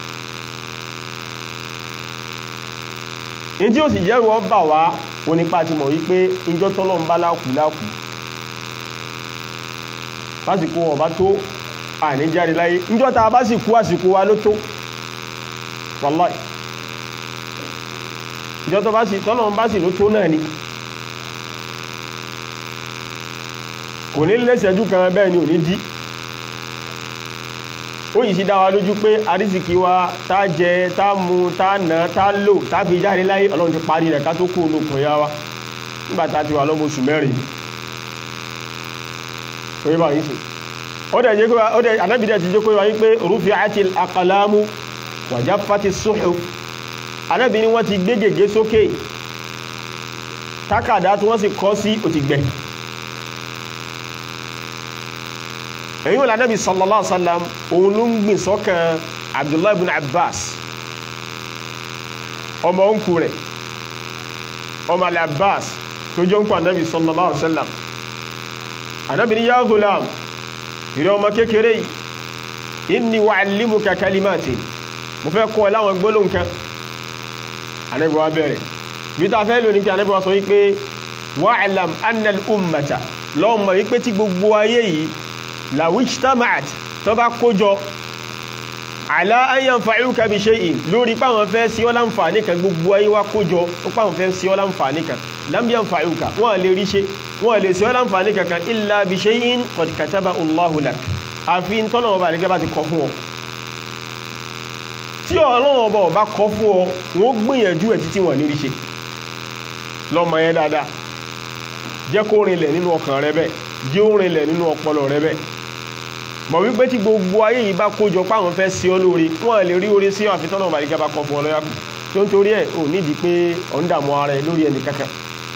ní tí ó sì jẹ́rù ọ bà wá onípa ti mọ̀ wípé ìjọ tọ́lọ́ ń bá láàkù láàkù lásìkò ọba tó àní jáde láyé ìjọ ta bá sì kú àsìkò wa ló tó wallahi ìjọ tó bá sì tọ́lọ́ ń bá sì ló tó náà ni kò ní lẹ́sẹ̀jú kan bẹ́ẹ̀ ni ò ní dí ó yìí sí dá wa lójú pé àrísìkí wa tá jẹ tá mu tá nà tá lò tá fi jáde láyé ọlọ́run ti parí rẹ̀ ká tó kú olókùn ya wa nígbà tá ti wà lọ́mọ oṣù mẹ́rin orí bá yìí sí ó dẹ̀ jẹ́ ó dẹ̀ anábìdẹ̀ ti jẹ́ kó wáyé pé rufi àti akalamu wàjá fati suhuf anábì ni wọ́n ti gbé gègé sókè tákàdá tí wọ́n sì kọ́ sí òtìgbẹ̀ èyí wọn lànàbí sallallahu alaihi wasallam òun ló ń gbìn sọ́kàn abdullahi ibn abbas ọmọ òǹkù rẹ̀ ọmọ alẹ́ abbas tó jọ ń kọ́ ànàbí sallallahu alaihi wasallam ànàbí ni ya ghulam ìrẹ́ ọmọ kékeré inni u'allimuka kalimatin mo fẹ́ kọ́ ẹ láwọn gbólóhùn kan ànàbí wa bẹ̀rẹ̀ bí ta fẹ́ lónìí pé ànàbí wa sọ wípé wa'lam anna al-ummata lọ́mọ wípé tí gbogbo ayé yìí làwíjtamaat tó bá kójọ ala an yanfa'uka bi shay'in lórí páwọn fẹ́ sí ọ́ láǹfààní kan gbogbo ayé wá kójọ ó páwọn fẹ́ sí ọ́ láǹfààní kan lam yanfa'uka wọ́n lè rí ṣe wọ́n lè sí ọ́ láǹfààní kankan illa bi shay'in qad kataba Allahu lak àfi ń tọ́nà ọba àdígẹ́ bá ti kọ fún ọ tí ọlọ́run ọba ọba kọ fún ọ wọ́n gbìyànjú ẹ̀ títí wọ́n ní rí ṣe lọ́mọ yẹn dáadáa jẹ́ kó rinlẹ̀ nínú ọkàn rẹ bẹ́ẹ̀ jẹ́ ó rinlẹ̀ nínú ọpọlọ rẹ bẹ́ẹ̀ mọ̀ wípé tí gbogbo ayé yìí bá kójọ páwọn fẹ́ sí ọ lórí wọ́n lè rí orí sí àfi tọ́nà ọba àdígẹ́ bá kọ fún ọ lọ́yà tó ń torí ẹ̀ ò nídìí pé ọ̀ ń dààmú ara ẹ lórí ẹnì kankan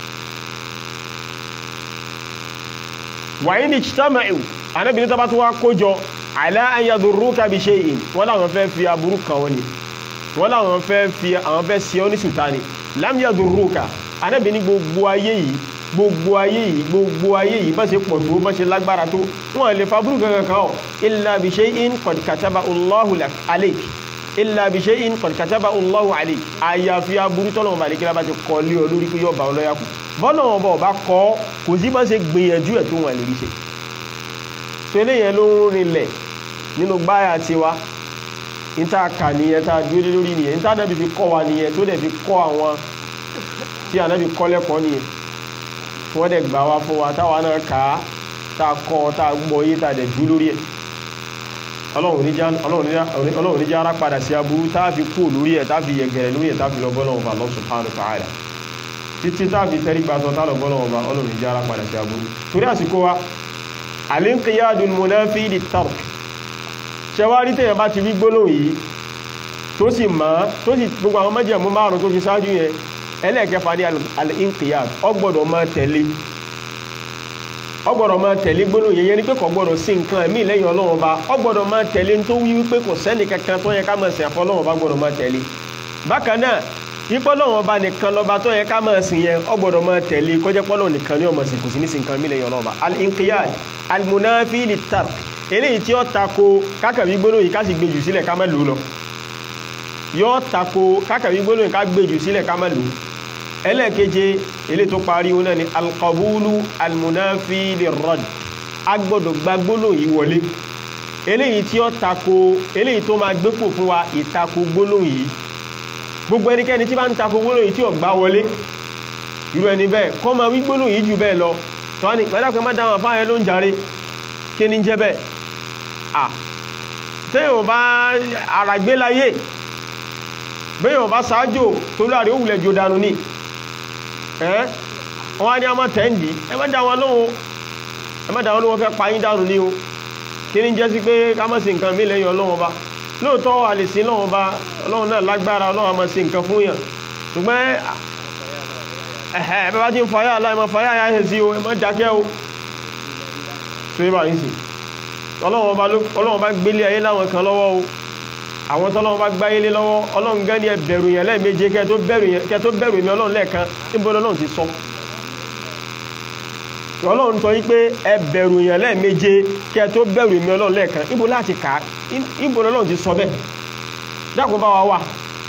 wàyí ni chitamáì anábìnrin tó bá tó wá kójọ àlá ayadurruka bi shay'in wọ́n láwọn fẹ́ fi aburú kan wọ́n ni wọ́n láwọn fẹ́ fi àwọn fẹ́ sí ọ́ ní sùtánì lam yadurruka anábìnrin gbogbo ayé yìí gbogbo ayé yìí gbogbo ayé yìí bá ṣe pọ̀ tó bá ṣe lágbára tó wọ́n lè fa aburú kankan kan ọ́ illa bi shay'in qad kataba Allahu lak alayk illa bi shay'in qad kataba Allahu alayk àyàfi aburú tọ́lọ́wọ́n bá lè kíra bá ti kọ́ lé ọ lórí pé yóò bá ọ lọ́yà kù bọ́lá wọn bọ̀ bá kọ́ kò sí bá ṣe gbìyànjú ẹ̀ tó wọn lè rí ṣe tó eléyẹn ló ń rinlẹ̀ nínú gbáyà tiwa níta kà nìyẹn tá a dúró lé lórí nìyẹn níta ànábì fi kọ́ wa nìyẹn tó dẹ̀ fi kọ́ àwọn tí ànábì kọ́ lẹ́kọ̀ọ́ nìyẹn wọ́n dẹ̀ gbà wá fún wa táwa náà kà á tá a kọ́ tá a gbọ́ yé tá a dẹ̀ dúró lórí ẹ̀ ọlọ́run níjà ara padà sí aburú tá a fi kú lórí ẹ̀ tá a fi yẹgẹrẹ lórí ẹ̀ tá a fi lọ bọ́ lọ́wọ́ Allah subhanahu wa ta'ala títí tá a fi tẹ́rí gbàtọ̀ tá a lọ bọ́ lọ́wọ́ ọlọ́run níjà ara padà sí aburú torí àsìkò wa al-inqiyadul munafi lit-tark ṣẹwárí tẹ́yàn bá ti rí gbólóhùn yìí tó sì mọ́ tó sì gbogbo àwọn májẹ̀mú márùn tó fi ṣáájú yẹn ẹlẹ́ẹ̀kẹfà ní al-inqiyad ó gbọ́dọ̀ máa tẹ̀lé ó gbọ́dọ̀ máa tẹ̀lé gbólóhùn yẹn ní pé kò gbọ́dọ̀ sí nǹkan ẹ̀mí lẹ́yìn ọlọ́run ọba ó gbọ́dọ̀ máa tẹ̀lé tó wí wípé kò sẹ́ni kankan tó yẹ ká máa sìn àfọ́ ọlọ́run ọba gbọ́dọ̀ máa tẹ̀lé bákan náà ipò ọlọ́run ọba nìkan lọ́ba tó yẹ ká máa sìn yẹn ó gbọ́dọ̀ máa tẹ̀lé kọjá pọ́lọ́ nìkan ní ọmọ sìn kò sí ní sìn nǹkan ẹ̀mí lẹ́yìn ọlọ́run ọba al-inqiyad al-munafi lit-tark eléyìí tí ó tako kákàwí gbólóhùn yìí ká sì gbèjù sílẹ̀ ká má lò lọ yóò tako kákàwí gbólóhùn yìí ká gbèjù sílẹ̀ ká má lò ẹlẹ́ẹ̀keje eléyìí tó parí wọn náà ni alqabulu almunafi lirrad a gbọ́dọ̀ gba gbólóhùn yìí wọlé eléyìí tí ó tako eléyìí tó máa gbépò fún wa ìtako gbólóhùn yìí gbogbo ẹnikẹ́ni tí bá ń tako gbólóhùn yìí tí ó gbá wọlé irú ẹni bẹ́ẹ̀ kọ́ máa wí gbólóhùn yìí jù bẹ́ẹ̀ lọ tọ́wọ́n ni pẹ̀lú má dáhùn àfáàyẹ ló ń jàre kí ni jẹ́ bẹ́ẹ̀ à tẹ́yìn bá ara gbé láyé bẹ́yìn bá sáájò tó láàrin òwúlẹ̀ jò dànù ní ẹ́ wọ́n á ní ọmọ tẹ́ǹdì ẹ má dá wọn lóhun ẹ má dá wọn lóhun fẹ́ payín dànù ní o kí ni jẹ́ sí pé ká má sí nǹkan mí lẹ́yìn ọlọ́wọ́n bá lóòótọ́ a lè sí lọ́wọ́n bá ọlọ́run náà lágbára ọlọ́run a máa sí nǹkan fún yàn ṣùgbọ́n ẹ̀hẹ́ ẹ bá ti ń fayá aláì máa fayá ayá ẹ̀ sí o ẹ má dákẹ́ o tó yẹ bá yín sí ọlọ́run bá gbélé ayé láwọn kan lọ́wọ́ o àwọn tọ́lọ́run bá gbáyé lé lọ́wọ́ ọlọ́run gán ní ẹ bẹ̀rù yẹn lẹ́ẹ̀méje kẹ́ tó bẹ̀rù mi ọlọ́run lẹ́ẹ̀kan níbo lọ́lọ́run ti sọ ọlọ́run tọ́ yí pé ẹ bẹ̀rù yẹn lẹ́ẹ̀méje kẹ́ tó bẹ̀rù mi ọlọ́run lẹ́ẹ̀kan níbo láti kà á níbo lọ́lọ́run ti sọ bẹ́ẹ̀ dákun bá wa wà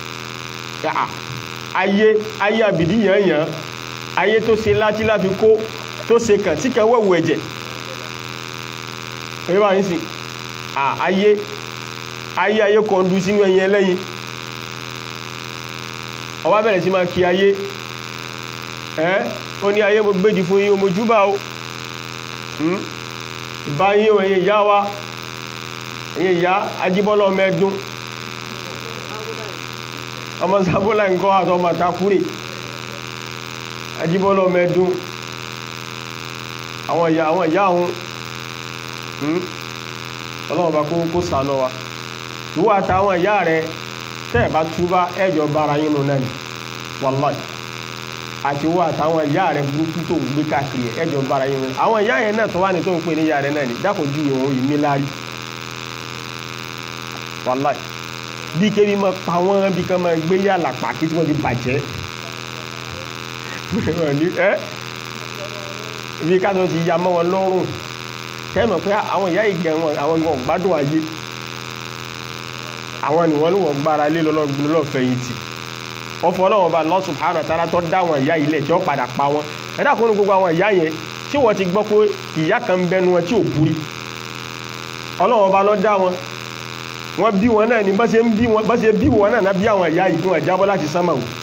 ayé ayé àbìdí yàn yàn ayé tó ṣe láti láfi kó tó ṣe kàn tí kan wẹ̀wù ẹ̀jẹ̀ èyí wà ní sí ayé ayé ayé kan dú sínú ẹyin ẹlẹ́yin ọwá bẹ̀rẹ̀ sí máa kí ayé ẹ́ ó ní ayé mo gbéjì fún yín o mo júbà o ìbá yín o ẹ̀yin ìyá wa ẹ̀yin ìyá ajíbọ́lọ́ mẹ́dún ọmọ sábọ́lá nǹkan àtọ́ ọmọ takúrè ajíbọ́lọ́ mẹ́dún àwọn ìyá àwọn ìyá ọ̀hún ọlọ́run bá kó sànà wa ìwọ àtàwọn ìyá rẹ tẹ́ ẹ̀ bá túbá ẹjọ́ bára yín nù náà ni wàláì àti ìwọ àtàwọn ìyá rẹ burúkú tó ń gbé káàkiri ẹjọ́ bára yín nù náà àwọn ìyá yẹn náà tó wà ní tó ń pè ní ìyá rẹ náà ni dákò ju ìwọ̀n yìí ní lárí wàláì bí kébí máa pa wọ́n bí kan máa gbé yàrá pàkí tí wọ́n ti bàjẹ́ bí ká tó ti ya mọ́ wọn lọ́rùn kẹ́mọ̀ pé àwọn ìyá ìgẹ̀ wọn àwọn ìwọ̀n gbádùn ayé àwọn ni wọ́n ní wọ́n gbára lé lọ́fẹ̀yìntì ọ̀fọ̀ ọlọ́wọ́n bá Allah subhanahu wa ta'ala tó dá àwọn ìyá ilẹ̀ tí ó padà pa wọn ẹ̀dá kúnnú gbogbo àwọn ìyá yẹn tí wọ́n ti gbọ́ pé ìyá kan ń bẹnu wọn tí ò kúrí ọlọ́wọ́n bá lọ dá wọn wọ́n bí wọn náà ní bá ṣe ń bí wọn bá ṣe bí wọn náà bí àwọn ìyá yìí fún ẹ̀jábọ́ láti sánmà o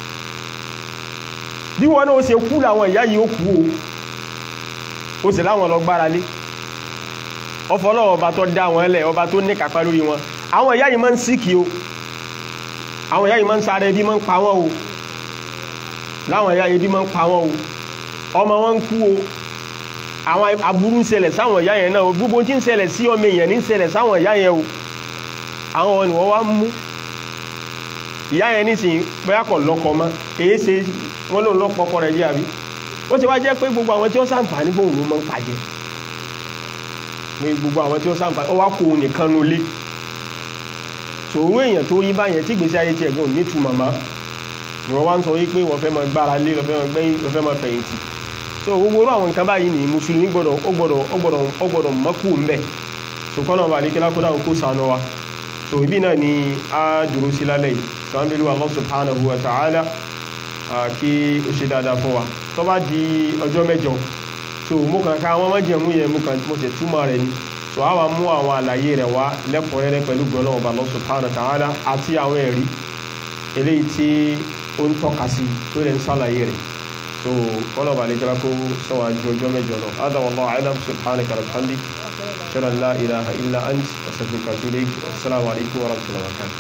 bí wọn náà ó ṣe kú làwọn ìyá yìí ó kú o ó sì láwọn lọ gbára lé ọfọlọ́wọ́ ọba tó dá wọn lẹ̀ ọba tó ní kápá lórí wọn àwọn ìyá yìí máa ń síkì o àwọn ìyá yìí máa ń sáré bí máa ń pa wọn o láwọn ìyá yìí bí máa ń pa wọn o ọmọ wọn ń kú o àwọn aburú ń ṣẹlẹ̀ sáwọn ìyá yẹn náà o gbogbo tí ń ṣẹlẹ̀ sí ọmọ èèyàn ní ń ṣẹlẹ̀ sáwọn ìyá yẹn o àwọn ọ̀nà wọ́n wá ń mú ìyá yẹn nísìnyí bóyá kọ̀ lọ́kọ mọ́ èyí ṣe wọ́n lòun lọ́pọ̀ ọkọ rẹ̀ jẹ́ àbí ó ti wá jẹ́ pé gbogbo àwọn tí ó sàǹfààní fóun ló máa ń pàjẹ́ pé gbogbo àwọn tí ó sàǹfààní ó wá kó òun nìkan nu lé tòun èèyàn tó yí báyẹn tí ìgbésí ayé tiẹ̀ gan nítu màmá ìwọ́n wá ń sọ wípé wọ́n fẹ́ máa gbára lé lọ́fẹ́ máa gbẹ́yìn lọ́fẹ́ máa fẹ̀yìntì so gbogbo orú àwọn nǹkan báyìí ni mùsùlùmí gbọ́dọ̀ ó gbọ́dọ̀ ó gbọ́dọ̀ ó gbọ́dọ̀ mọ́kù ń bẹ̀ ṣùgbọ́n náà wà ní kílákó dáhùn kó sànú wa so ibi náà ni a dúró sí lálẹ́ yìí so an bẹ̀rù Allah subhanahu wa ta'ala kí ó ṣe dáadáa fún wa tó bá di ọjọ́ mẹ́jọ so mo kàn ká àwọn májẹ̀mú yẹn mo kàn mo sì túmọ̀ rẹ̀ ni so a wá mú àwọn àlàyé rẹ̀ wá lẹ́kùnrẹ́rẹ́ pẹ̀lú gbọ́nà ọba Allah subhanahu wa ta'ala àti àwọn ẹ̀rí eléyìí tí ó ń tọ́ka sí tó lè ń sàlàyé rẹ̀ so kọ́nà bá lè kíra kó sọ́wọ́ ju ọjọ́ mẹ́jọ lọ hada wallahu a'lam subhanaka wa bihamdik ashhadu an la ilaha illa ant astaghfiruka wa atubu ilayk assalamu alaikum wa rahmatullahi wa barakatuh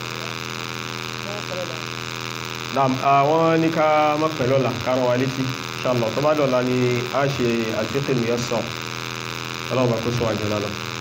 naam àwọn ní ká má pẹ̀lú ọ̀la kárọ̀ wa létí inshallah tó bá dọ̀la ni a ṣe àṣekè nìyẹn sọ ọlọ́run bá kó sọ àjọ lálọ́